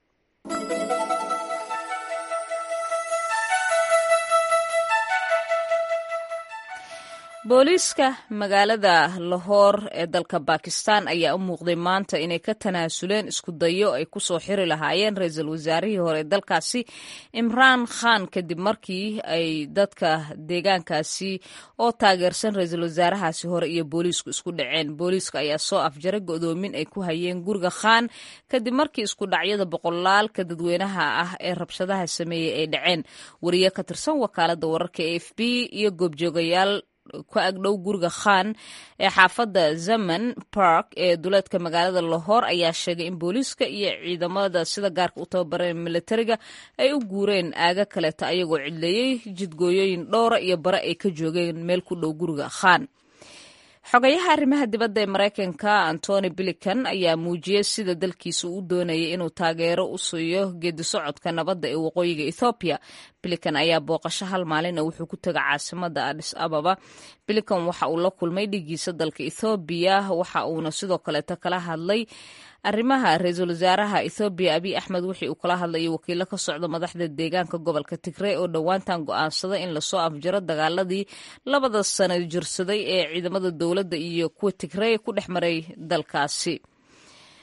A: booliiska magaalada lahoor ee dalka bakistan ayaa u muuqday maanta inay ka tanaasuleen isku dayo ay kusoo xiri lahaayeen ra-iisul wasaarihii hore ee dalkaasi imraan khan kadib markii ay dadka deegaankaasi oo taageersan ra-iisul wasaarahaasi hore iyo booliisku isku dhaceen booliiska ayaa soo afjaray godoomin ay ku hayeen guriga khan kadib markii isku dhacyada boqolaalka dadweynaha ah ee rabshadaha sameeyey ay dhaceen wariye ka tirsan wakaalada wararka e f b iyo goobjoogayaal ku agdhow guriga khan ee xaafadda zaman park ee duleedka magaalada lahoor ayaa sheegay in booliiska iyo ciidamada sida gaarka u tababareen militariga ay u guureen aaga kaleeta ayagoo cidleeyey jidgooyooyin dhowra iyo bare ay ka joogeen meel ku dhow guriga khan xogayaha arrimaha dibadda ee maraykanka antony bilican ayaa muujiyey sida dalkiisa uu doonayay inuu taageero u siiyo geedi socodka nabadda ee waqooyiga ethoobiya bilican ayaa booqasho hal maalina wuxuu ku tegay caasimada adis ababa bilican waxa uu la kulmay dhigiisa dalka ethoobiya waxa uuna sidoo kaleeto kala hadlay arrimaha ra-iisul wasaaraha ethoobiya abiy axmed wixii uu kala hadlayay wakiilo ka socda madaxda deegaanka gobolka tigrey oo dhowaantan go'aansaday in lasoo afjaro dagaaladii labada sano jirsaday ee ciidamada dowladda iyo kuwa tigrey ku dhex maray dalkaasi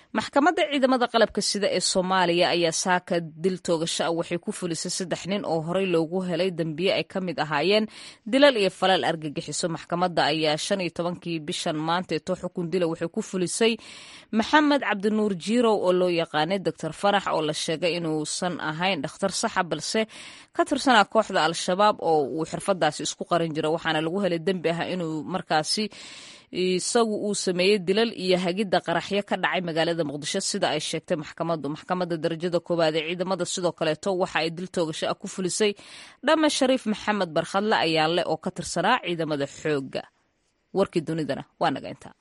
A: maxkamadda ciidamada qalabka sida ee soomaaliya ayaa saaka dil toogasho ah waxay ku fulisay saddex nin oo horey loogu helay dembiye ay ka mid ahaayeen dilal iyo falal argagixiso maxkamadda ayaa shan iyo tobankii bishan maanteeto xukun dila waxay ku fulisay maxamed cabdinuur jiirow oo loo yaqaanay doctor farax oo la sheegay inuusan ahayn dhakhtar saxa balse ka tirsanaa kooxda al-shabaab oo uu xirfadaasi isku qaran jira waxaana lagu helay dembi ah inuu markaasi isagu uu sameeyey dilal iyo hagidda qaraxyo ka dhacay magaalada muqdisho sida ay sheegtay maxkamaddu maxkamadda darajada koowaad ee ciidamada sidoo kaleeto waxa ay dil toogasho ah ku fulisay dhame shariif maxamed barkhadle ayaale oo ka tirsanaa ciidamada xoogga warkii dunidana waa naga intaa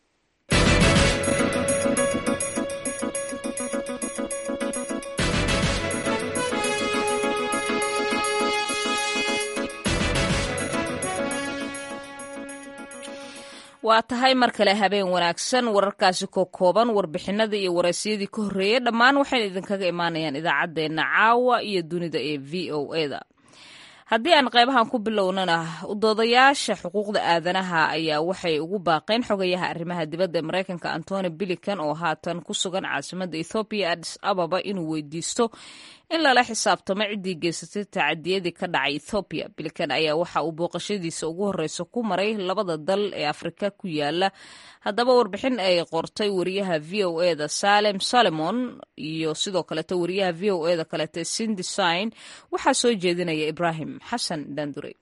A: waa tahay mar kale habeen wanaagsan wararkaasi ko kooban warbixinada iyo waraysyadii ka horreeyey dhammaan waxayna idinkaga imaanayaan idaacaddeenna caawa iyo dunida ee v o eda haddii aan qaybahan ku bilownana udoodayaasha xuquuqda aadanaha ayaa waxay ugu baaqeen xogayaha arrimaha dibadda ee maraykanka antony bilikan oo haatan ku sugan caasimadda ethoobiya adis ababa inuu weydiisto in lala xisaabtamo ciddii geysatay tacadiyadii ka dhacay ethoobiya bilikan ayaa waxa uu booqashadiisa ugu horreysa ku maray labada dal ee afrika ku yaala haddaba warbixin ay qortay wariyaha v o eda salem solomon iyo sidoo kaleeto wariyaha v o eda kaleete sindesign waxaa soo jeedinaya ibrahim xasan dandure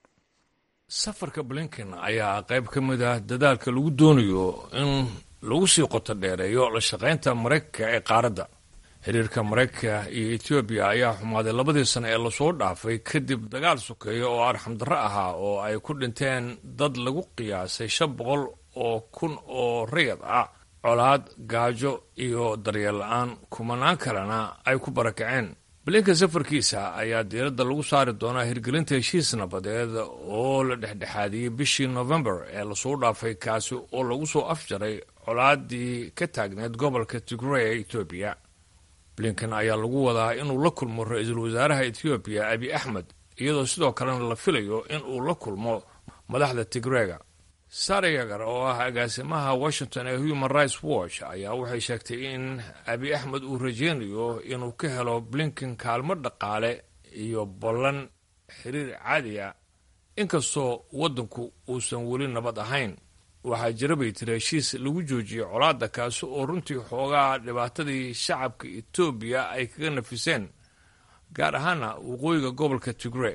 M: safarka blinken ayaa qayb ka mid ah dadaalka lagu doonayo in lagu sii qoto dheereeyo la shaqaynta maraykanka ee qaaradda xiriirka maraykanka iyo etoobiya ayaa xumaaday labadii sano ee lasoo dhaafay kadib dagaal sokeeya oo arxamdarro ahaa oo ay ku dhinteen dad lagu qiyaasay shan boqol oo kun oo rayad ah colaad gaajo iyo daryeel la-aan kumanaan kalena ay ku barakaceen blinka safarkiisa ayaa diiradda lagu saari doonaa hirgelinta heshiis nabadeed oo la dhexdhexaadiyey bishii novembar ee lasoo dhaafay kaasi oo lagu soo afjaray colaadii ka taagneed gobolka tigray ee etoobiya blinken ayaa lagu wadaa inuu la kulmo ra-iisul wasaaraha etoobiya abi axmed iyadoo sidoo kalena la filayo in uu la kulmo madaxda tigrega sara yagar oo ah agaasimaha washington ee human rights watch ayaa waxay sheegtay in abi axmed uu rajeynayo inuu ka helo blinken kaalmo dhaqaale iyo ballan xiriir caadi a inkastoo waddanku uusan weli nabad ahayn waxaa jira bay tiri heshiis lagu joojiyey colaadda kaasi oo runtii xoogaa dhibaatadii shacabka etoobiya ay kaga nafiseen gaar ahaana waqooyiga gobolka tigre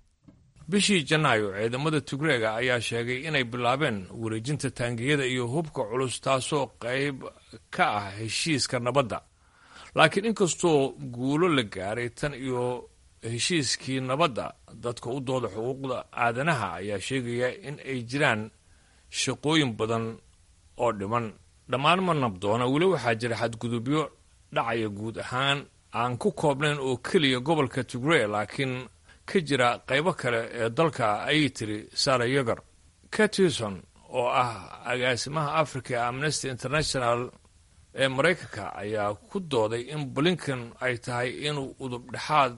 M: bishii janaayo ciidamada tigreega ayaa sheegay inay bilaabeen wareejinta taangiyada iyo hubka culus taasoo qayb ka ah heshiiska nabadda laakiin inkastoo guulo la gaaray tan iyo heshiiskii nabadda dadka u dooda xuquuqda aadanaha ayaa sheegaya in ay jiraan shaqooyin badan oo dhiman dhammaan ma nabdoona weli waxaa jira xadgudubyo dhacaya guud ahaan aan ku koobnayn oo keliya gobolka tigre laakiin ka jira qaybo kale ee dalka ayay tiri sara yagar catison oo ah agaasimaha africa ee amnesty international ee maraykanka ayaa ku dooday in blinken ay tahay inuu udub dhexaad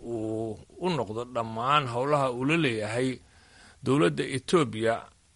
M: uu u noqdo dhammaan howlaha uu la leeyahay dowladda etoobiya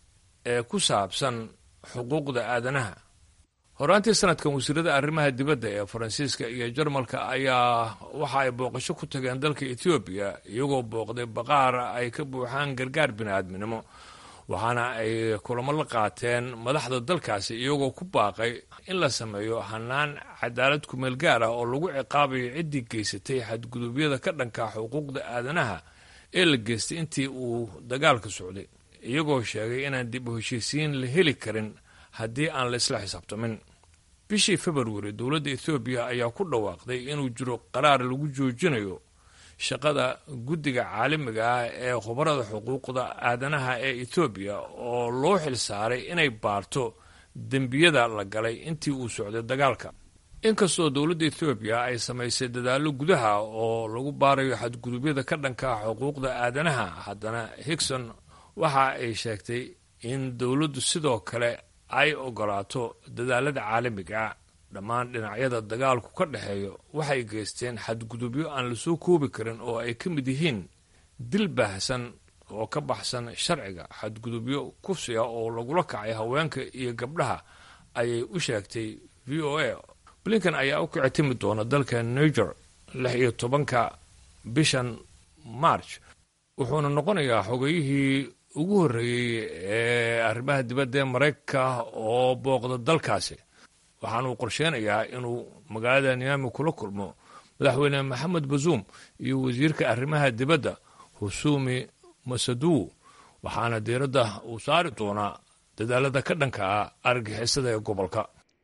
M: ee ku saabsan xuquuqda aadanaha horaantii sanadkan wasiirada arrimaha dibadda ee faransiiska iyo jarmalka ayaa waxa ay booqasho ku tageen dalka etoobiya iyagoo booqday baqaar ay ka buuxaan gargaar bini-aadminimo waxaana ay kulamo la qaateen madaxda dalkaasi iyagoo ku baaqay in la sameeyo hanaan cadaalad kumeel gaar ah oo lagu ciqaabayo ciddii geysatay xadgudubyada ka dhanka xuquuqda aadanaha ee la geystay intii uu dagaalka socday iyagoo sheegay inaan dib u heshiisiin la heli karin haddii aan la isla xisaabtamin bishii februari dowladda ethoobiya ayaa ku dhawaaqday inuu jiro qaraar lagu joojinayo shaqada guddiga caalamiga ah ee khubarada xuquuqda aadanaha ee etoobiya oo loo xil saaray inay baarto dembiyada la galay intii uu socday dagaalka inkastoo dowladda ethoobiya ay samaysay dadaallo gudaha oo lagu baarayo xadgudubyada ka dhanka xuquuqda aadanaha haddana higson waxa ay sheegtay in dowladdu sidoo kale ay ogolaato dadaalada caalamiga dhammaan dhinacyada dagaalku ka dhexeeyo waxay geysteen xadgudubyo aan lasoo koobi karin oo ay ka mid yihiin dil baahsan oo ka baxsan sharciga xadgudubyo kufsiga oo lagula kacay haweenka iyo gabdhaha ayay u sheegtay v o a blinken ayaa u kici timi doona dalka niger lix iyo tobanka bishan march wuxuuna noqonayaa xogeyihii ugu horreeyey ee arrimaha dibadda ee maraykanka oo booqda dalkaasi waxaana uu qorsheynayaa inuu magaalada niami kula kulmo madaxweyne maxamed bazuum iyo wasiirka arrimaha dibadda husumi masaduw waxaana diiradda uu saari doonaa dadaalada ka dhanka ah argixisada ee gobolka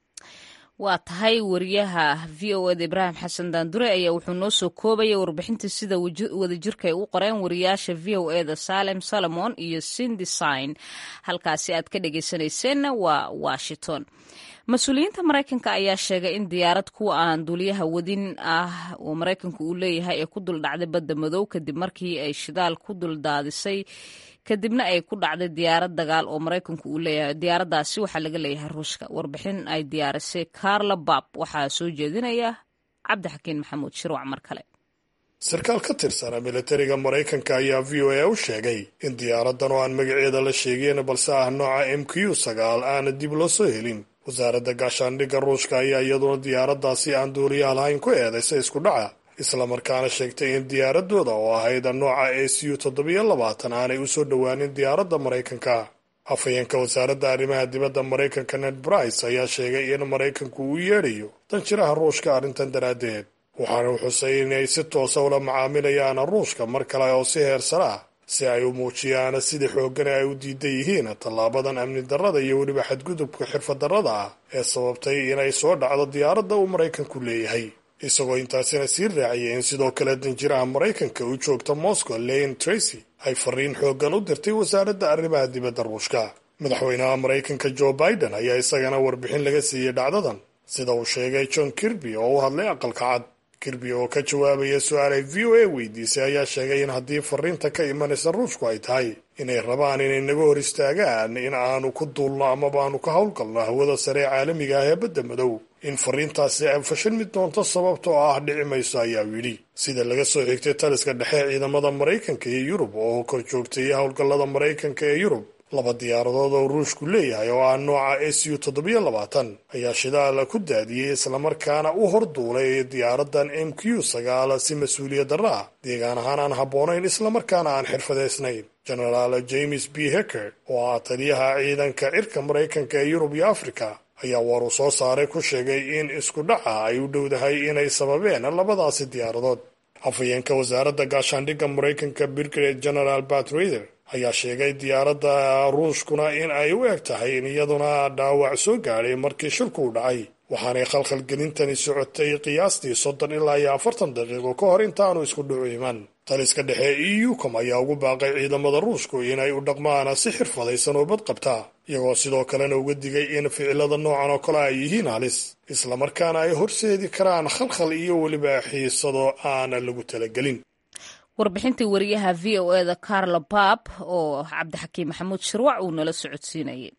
A: waa tahay wariyaha v o eda ibraahim xasan daandure ayaa wuxuu noo soo koobaya warbixinta sida wadajirka ay u qoreen wariyaasha v o eda salem solomon iyo sindesign halkaasi aad ka dhegeysanayseena waa washington mas-uuliyiinta maraykanka ayaa sheegay in diyaarad kuwa aan duuliyaha wadin ah oo maraykanku uu leeyahay ee ku duldhacday badda madow kadib markii ay shidaal ku duldaadisay kadibna ay ku dhacday diyaarad dagaal oo maraykanku uu leeyahay diyaaraddaasi waxaa laga leeyahay ruushka warbixin ay diyaarisay carla bab waxaa soo jeedinaya cabdixakiin maxamuud shirwac mar kale
H: sarkaal ka tirsana militariga maraykanka ayaa v o a u sheegay in diyaaradan oo aan magaceeda la sheegeen balse ah nooca m q sagaal aana dib loo soo helin wasaaradda gaashaandhigga ruushka ayaa iyaduna diyaaraddaasi aan duuliyaha lahayn ku eedaysay isku dhaca islamarkaana sheegtay in diyaaradooda oo ahayd nooca a c u toddobiyo labaatan aanay u soo dhowaanin diyaaradda maraykanka afhayeenka wasaaradda arrimaha dibadda maraykanka ned brice ayaa sheegay in maraykanku uu yeedhayo danjiraha ruushka arrintan daraaddeed waxaana uu xusay inay si toosa ula macaamilayaan ruushka mar kale oo si heersara ah si ay u muujiyaan sida xooggana ay u diidan yihiin tallaabadan amni darrada iyo weliba xadgudubka xirfaddarrada ah ee sababtay inay soo dhacdo diyaaradda uu maraykanku leeyahay isagoo intaasina sii raaciyay in sidoo kale danjiraha maraykanka u joogta moscow lane tracy ay fariin xooggan u dirtay wasaaradda arrimaha dibadda ruushka madaxweynaha maraykanka joe biden ayaa isagana warbixin laga siiyey dhacdadan sida uu sheegay john kirby oo u hadlay aqalka cad kirby oo ka jawaabaya su-aal ay v o a weydiisay ayaa sheegay in haddii fariinta ka imanaysa ruushku ay tahay inay rabaan inay naga hor istaagaan in aanu ku duulno amaba aanu ka howlgalno hawada sare ee caalamiga ah ee badda madow in fariintaasi ay fashilmi doonto sababtoo ah dhici mayso ayaa yidhi sida laga soo xigtay taliska dhexe ciidamada maraykanka iyo yurub oo kor joogtayay howlgallada maraykanka ee yurub laba diyaaradood oo ruushku leeyahay oo ah nooca a c u toddobiyo labaatan ayaa shidaal ku daadiyey islamarkaana u horduulay diyaaradan m q sagaal si mas-uuliyad darra ah deegaan ahaan aan habboonayn islamarkaana aan xirfadaysnayn genaraal james b hecker oo ah taliyaha ciidanka cirka maraykanka ee yurub iyo afrika ayaa war uu soo saaray ku sheegay in isku dhaca ay u dhowdahay inay sababeen labadaasi diyaaradood afhayeenka wasaaradda gaashaandhigga maraykanka brigade general bat raider ayaa sheegay diyaaradda ruushkuna in ay u eg tahay in iyaduna dhaawac soo gaadhay markii shilku u dhacay waxaanay khalkhalgelintani socotay qiyaastii soddon ilaa iyo afartan daqiiqo ka hor intaanu isku dhucu iman taliska dhexe e u com ayaa ugu baaqay ciidamada ruushku inay u dhaqmaan si xirfadaysan oo bad qabta iyagoo sidoo kalena uga digay in ficilada noocan oo kale ay yihiin halis islamarkaana ay horseedi karaan khalkhal iyo weliba xiisado aan lagu talagelin
A: warbixintii wariyaha v o eda carla bab oo cabdixakiim maxamuud shirwac uu nala socodsiinayay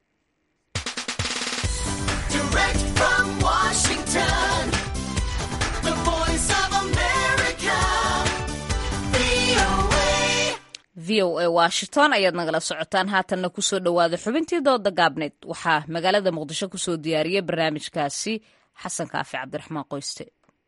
A: v o a washington ayaad nagala socotaan haatanna kusoo dhowaada xubintii dooda gaabneed waxaa magaalada muqdisho kusoo diyaariyay barnaamijkaasi xasan kaafi cabdiraxmaan qoyste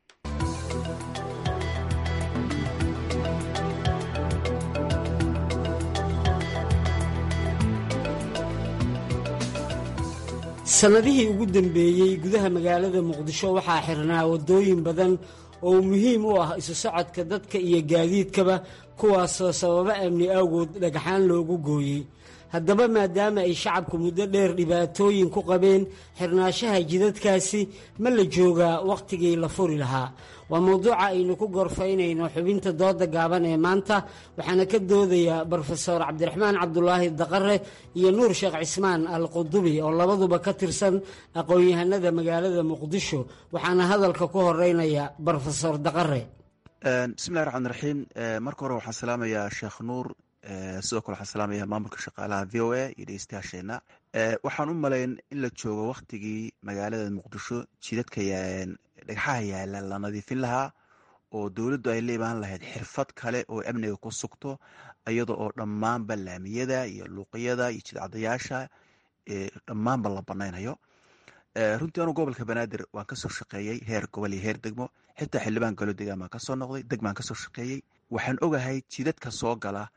N: sannadihii ugu dambeeyey gudaha magaalada muqdisho waxaa xirnaa waddooyin badan oo muhiim u ah isu socodka dadka iyo gaadiidkaba kuwaasoo sababo amni awgood dhagxaan loogu gooyey haddaba maadaama ay shacabku muddo dheer dhibaatooyin ku qabeen xirnaashaha jidadkaasi ma la joogaa wakhtigii la furi lahaa waa mowduuca aynu ku gorfaynayno xubinta dooda gaaban ee maanta waxaana ka doodayaa brofeor cabdiraxmaan cabdulaahi daqare iyo nuur sheekh cismaan al qudubi oo labaduba ka tirsan aqoon-yahanada magaalada muqdisho waxaana hadalka ku horeynaya brofesor daqare
O: bismillahi raxmaan raxiim marka hore waxaan salaamayaa sheekh nuur sidoo kale waxaan salaamaya maamulka shaqaalaha v o a iyo dhegeystayaasheena waxaan u malayn in la joogo wakhtigii magaalada muqdisho jidadka dhagxaha yaala la nadiifin lahaa oo dowladdu ay la imaan lahayd xirfad kale oo amniga ku sugto iyada oo dhammaanba laamiyada iyo luuqyada iyo jidcadayaasha dhammaanba la banaynayo runtii anuu gobolka banaadir waan kasoo shaqeeyey heer gobol iyo heer degmo xitaa xildhibaan galo degaan baan kasoo noqday degmaan kasoo shaqeeyey waxaan ogahay jidadka soo gala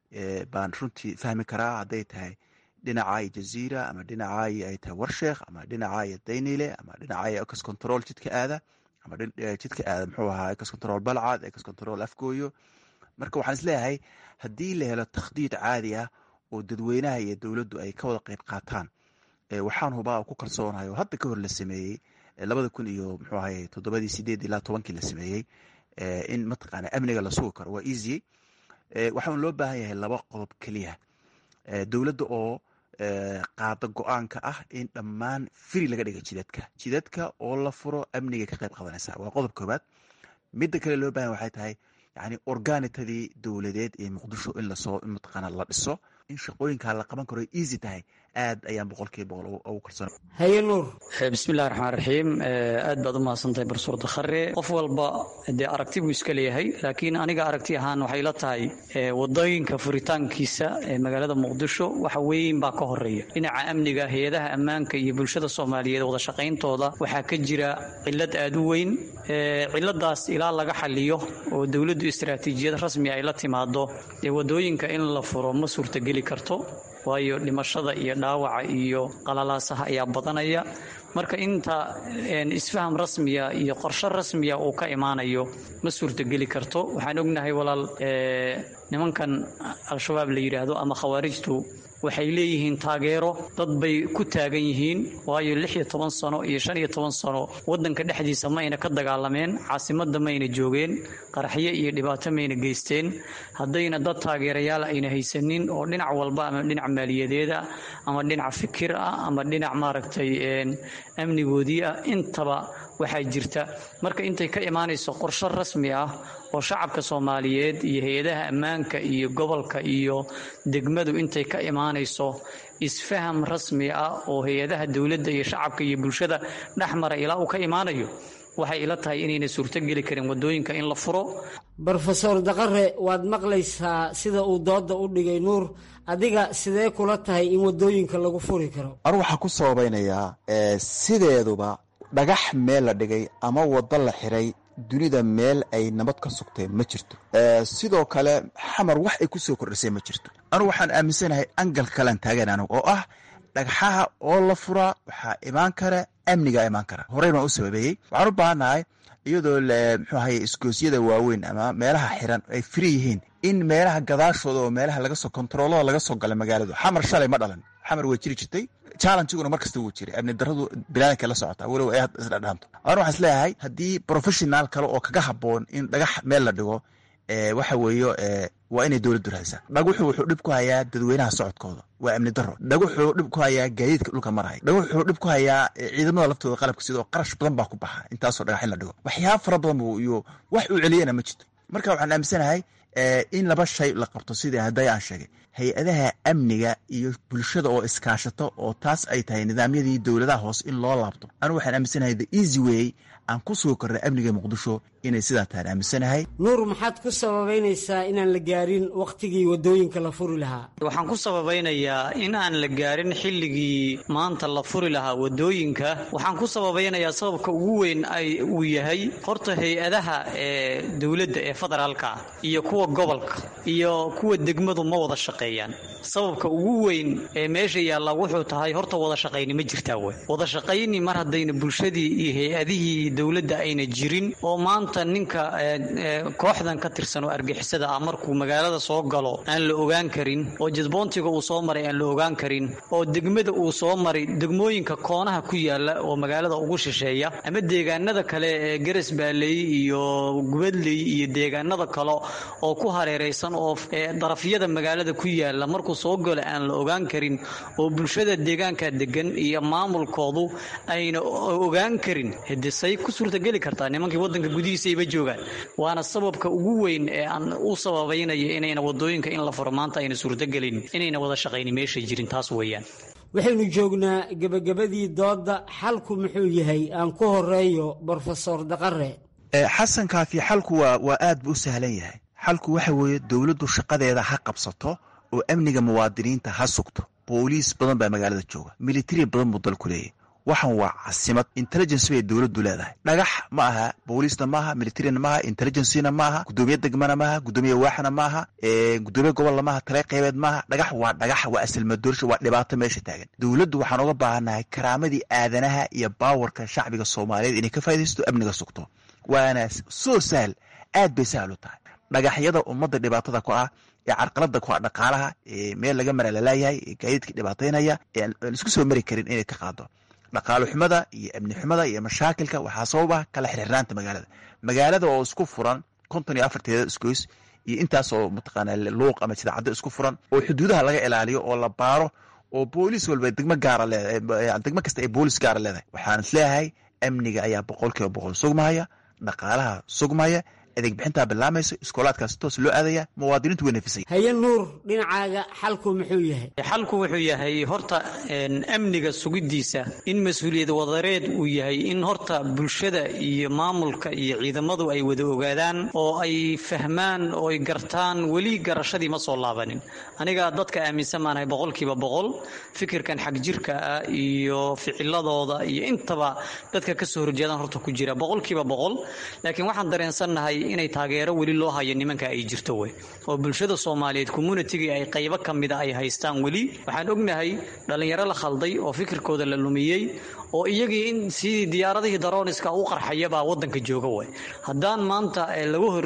O: baan runtii fahmi karaa hadday tahay dhinacaayo jaziira ama dhinacaayo ay tahay warsheekh ama dhinacaayo daynile ama dhinacaayo ecos control jidka aada ama jidka aada muxuu ahaa ecos control balcad ecos control afgooyo marka waxaan isleeyahay haddii la helo takhdiid caadi ah oo dadweynaha iyo dowladdu ay ka wada qeyb qaataan waxaan hubaa ku kalsoonahay oo hadda ka hor la sameeyey labada kun iyo muxuu ahay toddobadii sideed ilaa tobankii la sameeyey in mataqaana amniga la sugi karo waa easy waxaan loo baahan yahay laba qodob keliya dowladda oo qaada go-aanka ah in dhammaan firi laga dhiga jidadka jidadka oo la furo amniga ka qayb qadanaysa waa qodob koobaad midda kale loo bahan waxay tahay yani organitadii dowladeed ee muqdisho in lasoo mataqaana la dhiso in shaqooyinkaa la qaban karo easy tahay aad ayaan boqolkiiba boqol ugu kalsoon
N: haye nuur
P: bismillahi raxmaan raxiim aad baad u mahadsantahay barsuur dakhare qof walba dee aragti buu iska leeyahay laakiin aniga aragti ahaan waxay la tahay wadooyinka furitaankiisa ee magaalada muqdisho waxa weyn baa ka horeeya dhinaca amniga hay-adaha ammaanka iyo bulshada soomaaliyeed wada shaqayntooda waxaa ka jira cilad aad u weyn ciladaas ilaa laga xaliyo oo dowladdu istaraatiijiyad rasmi ay la timaado dee wadooyinka in la furo ma suurtageli karto waayo dhimashada iyo dhaawaca iyo qalalaasaha ayaa badanaya marka inta isfaham rasmiya iyo qorshe rasmiya uu ka imaanayo ma suurtogeli karto waxaan ognahay walaal nimankan al-shabaab la yidhaahdo ama khawaarijtu waxay leeyihiin taageero dad bay ku taagan yihiin waayo lix iyo toban sano iyo shan iyo toban sano waddanka dhexdiisa mayna ka dagaalameen caasimadda mayna joogeen qaraxyo iyo dhibaato mayna geysteen haddayna dad taageerayaal ayna haysanin oo dhinac walba ama dhinac maaliyadeed ah ama dhinac fikir ah ama dhinac maaragtay amnigoodii ah intaba waxaa jirta marka intay ka imaanayso qorshe rasmi ah oo shacabka soomaaliyeed iyo hay-adaha ammaanka iyo gobolka iyo degmadu intay ka imaanayso isfaham rasmi ah oo hay-adaha dowladda iyo shacabka iyo bulshada dhexmara ilaa uu ka imaanayo waxay ila tahay inayna suurtogeli karin wadooyinka in la furo
N: brofesor daqare waad maqlaysaa sida uu dooda u dhigay nuur adiga sidee kula tahay in wadooyinka lagu furi karo
O: anu waxaa ku sababaynayaa sideeduba dhagax meel la dhigay ama wado la xiray dunida meel ay nabad ka sugtay ma jirto sidoo kale xamar wax ay kusoo kordhisay ma jirto anugu waxaan aaminsanahay angalka kalean taagan anugu oo ah dhagxaha oo la furaa waxaa imaan kara amnigaa imaan kara horey baan u sababeeyey waxaan u baahannahay iyadoo muxuu ahaye isgoosyada waaweyn ama meelaha xiran ay firi yihiin in meelaha gadaashooda oo meelaha lagasoo kontaroolada laga soo gala magaaladu xamar shalay ma dhalan xamar way jiri jirtay challengiguna mar kasta wuu jiray amni daradu bilaadanka la socota walow ay isdhadhaanto anu waxaan isleeyahay haddii professional kale oo kaga haboon in dhagax meel la dhigo waxa weeyo waa inay dowladdu raadsaa dhaguxu wuxuu dhib ku hayaa dadweynaha socodkooda waa amni daro dhaguxuu dhib ku hayaa gaadiidka dhulka maraya dhaguxuu dhib ku hayaa ciidamada laftooda qalabka sidoo qarash badan baa ku baxa intaasoo dhagax in la dhigo waxyaaba fara badan buu iyo wax uu celiyana ma jirto marka waxaan aaminsanahay in laba shay la qabto sidii hadday aan sheegay hay-adaha amniga iyo bulshada oo iskaashato oo taas ay tahay nidaamyadii dowladaha hoose in loo laabto anu waxaan aaminsanahay the easy way aan ku sugi karna amniga muqdisho inay sidaa tahan aaminsanahay
N: nuur maxaad ku sababaynaysaa inaan la gaarin wakhtigii wadooyinka la furi lahaa
P: waxaan ku sababaynayaa in aan la gaarin xilligii maanta la furi lahaa wadooyinka waxaan ku sababaynayaa sababka ugu weyn ay uu yahay horta hay-adaha ee dowladda ee federaalka iyo kuwa gobolka iyo kuwa degmadu ma wada shaqeeyaan sababka ugu weyn ee meesha yaalla wuxuu tahay horta wada shaqayni ma jirtaa wey wada shaqayni mar haddayna bulshadii iyo hay-adihii dowladda ayna jirin oo maanta ninka kooxdan ka tirsan oo argixisada ah markuu magaalada soo galo aan la ogaan karin oo jadboontiga uu soo maray aan la ogaan karin oo degmada uu soo maray degmooyinka koonaha ku yaala oo magaalada ugu shisheeya ama deegaanada kale ee garas baaley iyo gubadley iyo deegaanada kale oo ku hareeraysan oo darafyada magaalada ku yaala markuu soo galo aan la ogaan karin oo bulshada deegaanka degan iyo maamulkoodu ayna ogaan karin hidisay ku suurtageli kartaa nimankii wadanka gudihiisayba joogaan waana sababka ugu weyn ee aan u sababaynaya inayna wadooyinka in la furo maanta ayna suurtagelin inayna wada shaqayni meeshay jirin taas weeyaan
N: waxaynu joognaa gebagabadii doodda xalku muxuu yahay aan ku horeeyo brofesor daqare
O: xasan kaafi xalku waa waa aad buu u sahlan yahay xalku waxa weeye dowladdu shaqadeeda ha qabsato oo amniga muwaadiniinta ha sugto booliis badan baa magaalada jooga militari badan buu dalku leeyahy waxan waa casimad intelligence bay dowladdu leedahay dhagax ma aha booliisna maaha militarina maaha intelligencena maaha gudoomiye degmana maaha gudoomiye waaxna maaha gudoomiye gobolna maaha tale qeybeed maaha dhagax waa dhagax waa asilmadoorsha waa dhibaato meesha taagan dowladdu waxaan uga baahannahay karaamadii aadanaha iyo baawarka shacbiga soomaaliyeed inay ka faa'idaysto amniga sugto waana soo sahal aad bay sahal u tahay dhagaxyada ummadda dhibaatada ku ah ee carqalada ku ah dhaqaalaha meel laga mara lalaayahay ee gaadiidka dhibaataynaya ee aan isku soo mari karin inay ka qaado dhaqaalo xumada iyo amni xumada iyo mashaakilka waxaa sababa kala xirxirnaanta magaalada magaalada oo isku furan konton iyo afarteeda isgoys iyo intaas oo mataqaana luuq ama sidaacaddo isku furan oo xuduudaha laga ilaaliyo oo la baaro oo booliis walba degmo gaara leedahay degmo kasta ay boolis gaara leedahay waxaan is leeyahay amniga ayaa boqol kiiba boqol sugmaya dhaqaalaha sugmaya adeeg bixintaa bilaamayso iskoolaadkaas toos loo aadaya muwaadiniintu way nafisay
N: haye nuur dhinacaaga xalku muxuu yahay
P: xalku wuxuu yahay horta amniga sugiddiisa in mas-uuliyad wadareed uu yahay in horta bulshada iyo maamulka iyo ciidamadu ay wada ogaadaan oo ay fahmaan oo ay gartaan weli garashadii ma soo laabanin aniga dadka aaminsan maanahay boqolkiiba boqol fikirkan xag jirka ah iyo ficiladooda iyo intaba dadka ka soo horjeedaan horta ku jira boqolkiiba boqol laakiin waxaan dareensannahay inay taageero weli loo hayo nimanka ay jirto wey oo bulshada soomaaliyeed communitigii ay qaybo ka mida ay haystaan weli waxaan ognahay dhallinyaro la khalday oo fikirkooda la lumiyey oo iyagii in sidii diyaaradihii darooniska u qarxayabaa wadanka jooga way haddaan maanta lagu hor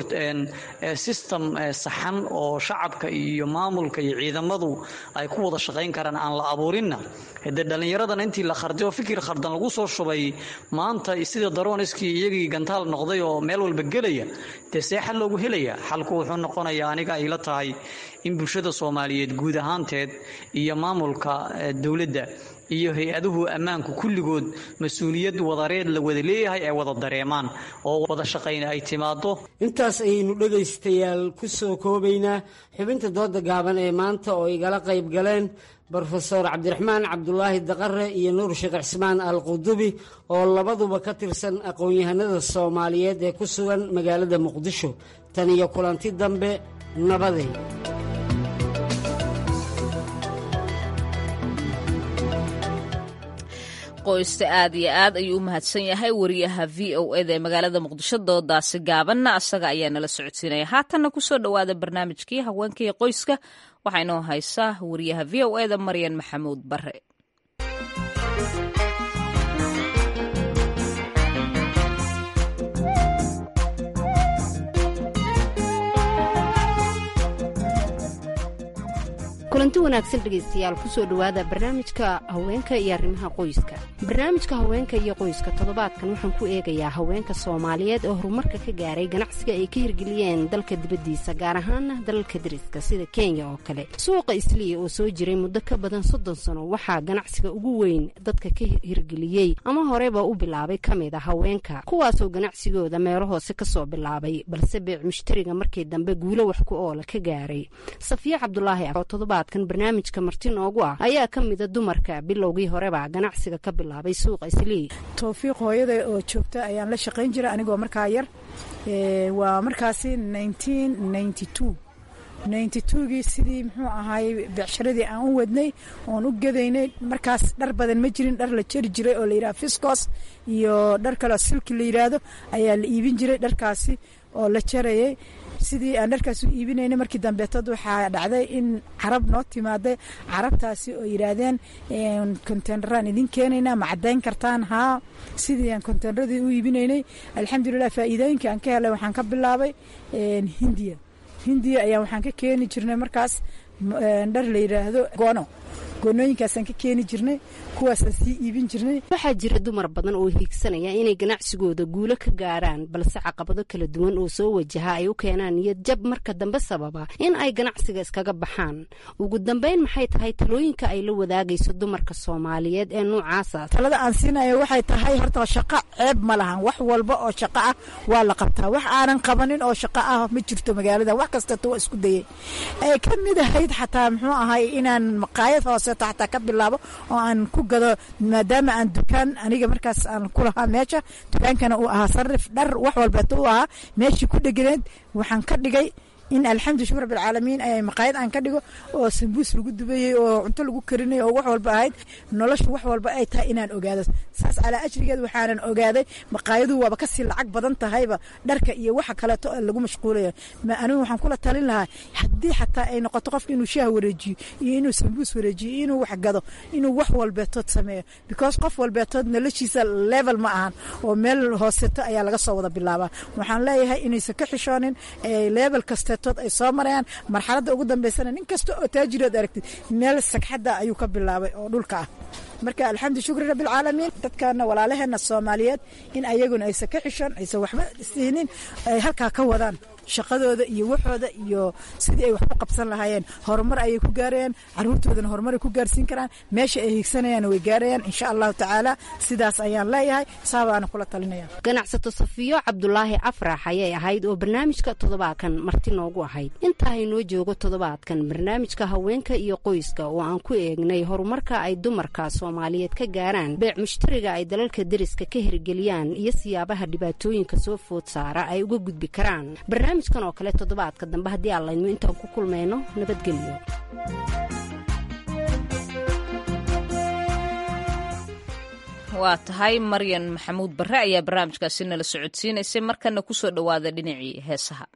P: system saxan oo shacabka iyo maamulka iyo ciidamadu ay ku wada shaqayn karaan aan la abuurinna dee dhallinyaradan intii la kharday oo fikir khardan lagu soo shubay maanta sida darooniskii iyagii gantaal noqday oo meel walba gelaya dee see xal loogu helaya xalku wuxuu noqonayaa aniga ay la tahay in bulshada soomaaliyeed guud ahaanteed iyo maamulka dowladda iyo hay-aduhu ammaanku kulligood mas-uuliyad wadareed la wada leeyahay ay wada dareemaan oo wada shaqayna ay timaado
N: intaas ayaynu dhegaystayaal ku soo koobaynaa xubinta dooda gaaban ee maanta oo igala qayb galeen brofeor cabdiraxmaan cabdulaahi daqare iyo nuur sheekh cismaan al qudubi oo labaduba ka tirsan aqoon-yahanada soomaaliyeed ee ku sugan magaalada muqdisho tan iyo kulanti dambe nabaday
A: qoysta aad iyo aad ayuu u mahadsan yahay wariyaha v o eda ee magaalada muqdisho doodaasi gaabanna asaga ayaa nala socodsiinaya haatanna kusoo dhowaada barnaamijkii haweenkaiyo qoyska waxaa inoo haysaa wariyaha v o eda maryan maxamuud bare
Q: kulanti wanaagsan dhegaystayaal kusoo dhowaada barnaamijka haweenka iyo arrimaha qoyska barnaamijka haweenka iyo qoyska toddobaadkan waxaan ku eegayaa haweenka soomaaliyeed oo horumarka ka gaaray ganacsiga ay ka hirgeliyeen dalka dibaddiisa gaar ahaana dalalka dariska sida kenya oo kale suuqa isliya oo soo jiray muddo ka badan soddon sano waxaa ganacsiga ugu weyn dadka ka hirgeliyey ama horeba u bilaabay ka mid a haweenka kuwaasoo ganacsigooda meelo hoose kasoo bilaabay balse beec mushtariga markii dambe guulo wax ku oola ka gaaray safiya cabdulaahi oo toddobaad kan barnaamijka marti noogu ah ayaa ka mida dumarka bilowgii horeba ganacsiga ka bilaabay suuqa islii
R: towfiiq hooyada oo joogta ayaan la shaqayn jira anigoo markaa yar waa markaasi gii sidii muxuu ahaay becsharadii aan u wadnay oon u gadaynay markaas dhar badan ma jirin dhar la jeri jiray oo layidhaha fiscos iyo dhar kaleo silki la yidhaahdo ayaa la iibin jiray dharkaasi oo la jarayay sidii aan dharkaas u iibinaynay markii dambeetad waxaa dhacday in carab noo timaaday carabtaasi oo yidhaahdeen konteyneraan idin keenaynaa ma caddayn kartaan haa sidii aan konteyneradii u iibinaynay alxamdulilah faa'iidooyinka aan ka helay waxaan ka bilaabay hindiya hindiya ayaa waxaan ka keeni jirnay markaas dhar la yidhaahdo goono goonooyinkaasaan ka keeni jirnay kuwaasaan sii iibin jirnay
Q: waxaa jira dumar badan oo hiigsanaya inay ganacsigooda guulo ka gaaraan balse caqabado kala duwan oo soo wajaha ay u keenaan niyad jab marka dambe sababa in ay ganacsiga iskaga baxaan ugu dambeyn maxay tahay talooyinka ay la wadaagayso dumarka soomaaliyeed ee noocaasa
R: talada aan siinayo waxay tahay horta shaqo ceeb ma lahan wax walba oo shaqo ah waa la qabtaa wax aanan qabanin oo shaqo ah ma jirto magaalada wax kastata waa isku dayay ay ka mid ahayd xataa muxuu ahay inaan maqaayad hooseeto xataa ka bilaabo oo aan ku gado maadaama aan dukaan aniga markaas aan ku lahaa meesha dukaankana uu ahaa sarif dhar wax walbeeto u ahaa meeshii ku dheganeed waxaan ka dhigay in alxamdu shukr rabbilcaalamiin ay maqaayad aan ka dhigo oo sambuus lagu dubayey oo cunto lagu karinay oo wax walba ahayd noloshu wax walba ay tahay inaan ogaado saas calaa ajrigeed waxaanan ogaaday maqaayaduhu waaba kasii lacag badan tahayba dharka iyo waxa kaleeto lagu mashquulaya anigu waxaan kula talin lahaa haddii xataa ay noqoto qofka inuu shaah wareejiyo iyo inuu sambuus wareejiyo iyo inuu wax gado inuu wax walbeetood sameeyo because qof walbeetood noloshiisa level ma ahan oo meel hooseto ayaa laga soo wada bilaabaa waxaan leeyahay inaysan ka xishoonin level kasteetood ay soo marayaan marxaladda ugu dambeysana nin kasta oo taajirood aragtid meel sagxadda ayuu ka bilaabay oo dhulka ah marka alxamdu shukri rabbilcaalamiin dadkana walaalaheena soomaaliyeed in ayaguna aysan ka xishoon aysan waxba siinin ay halkaa ka wadaan shaqadooda iyo waxooda iyo sidii ay wax u qabsan lahaayeen horumar ayay ku gaarayaan caruurtoodana horumaray ku gaarsiin karaan meesha ay higsanayaan way gaarayaan insha allahu tacaala sidaas ayaan leeyahay saabaana kula talinaya
Q: ganacsato safiyo cabdulaahi afrax ayay ahayd oo barnaamijka toddobaadkan marti noogu ahayd intaa haynoo joogo toddobaadkan barnaamijka haweenka iyo qoyska oo aan ku eegnay horumarka ay dumarka soomaaliyeed ka gaaraan beec mushtariga ay dalalka deriska ka hirgeliyaan iyo siyaabaha dhibaatooyinka soo food saara ay uga gudbi karaan barnaamijkan oo kale toddobaadka dambe haddii aan laydmo intaan ku kulmayno nabadgelyo
A: waa tahay maryan maxamuud barre ayaa barnaamijkaasi nala socodsiinaysay markana ku soo dhowaada dhinacii heesaha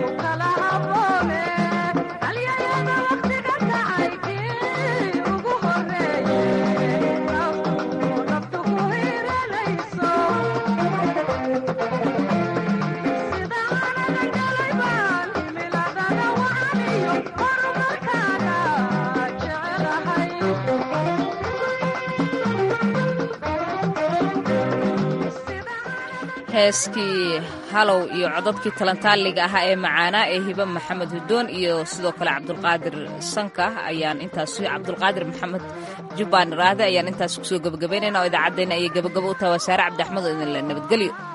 S: ugu
A: heeskii halow iyo codadkii talantaaliga ahaa ee macaanaa ee hiba maxamed hudoon iyo sidoo kale cabdulqaadir sanka ayaan intaas cabdulqaadir maxamed jubbaan raade ayaan intaas kusoo gebagabaynayna oo idaacaddeenna ayay gebagabo u tahay wasaare cabdi axmed oo idinle nabadgelyo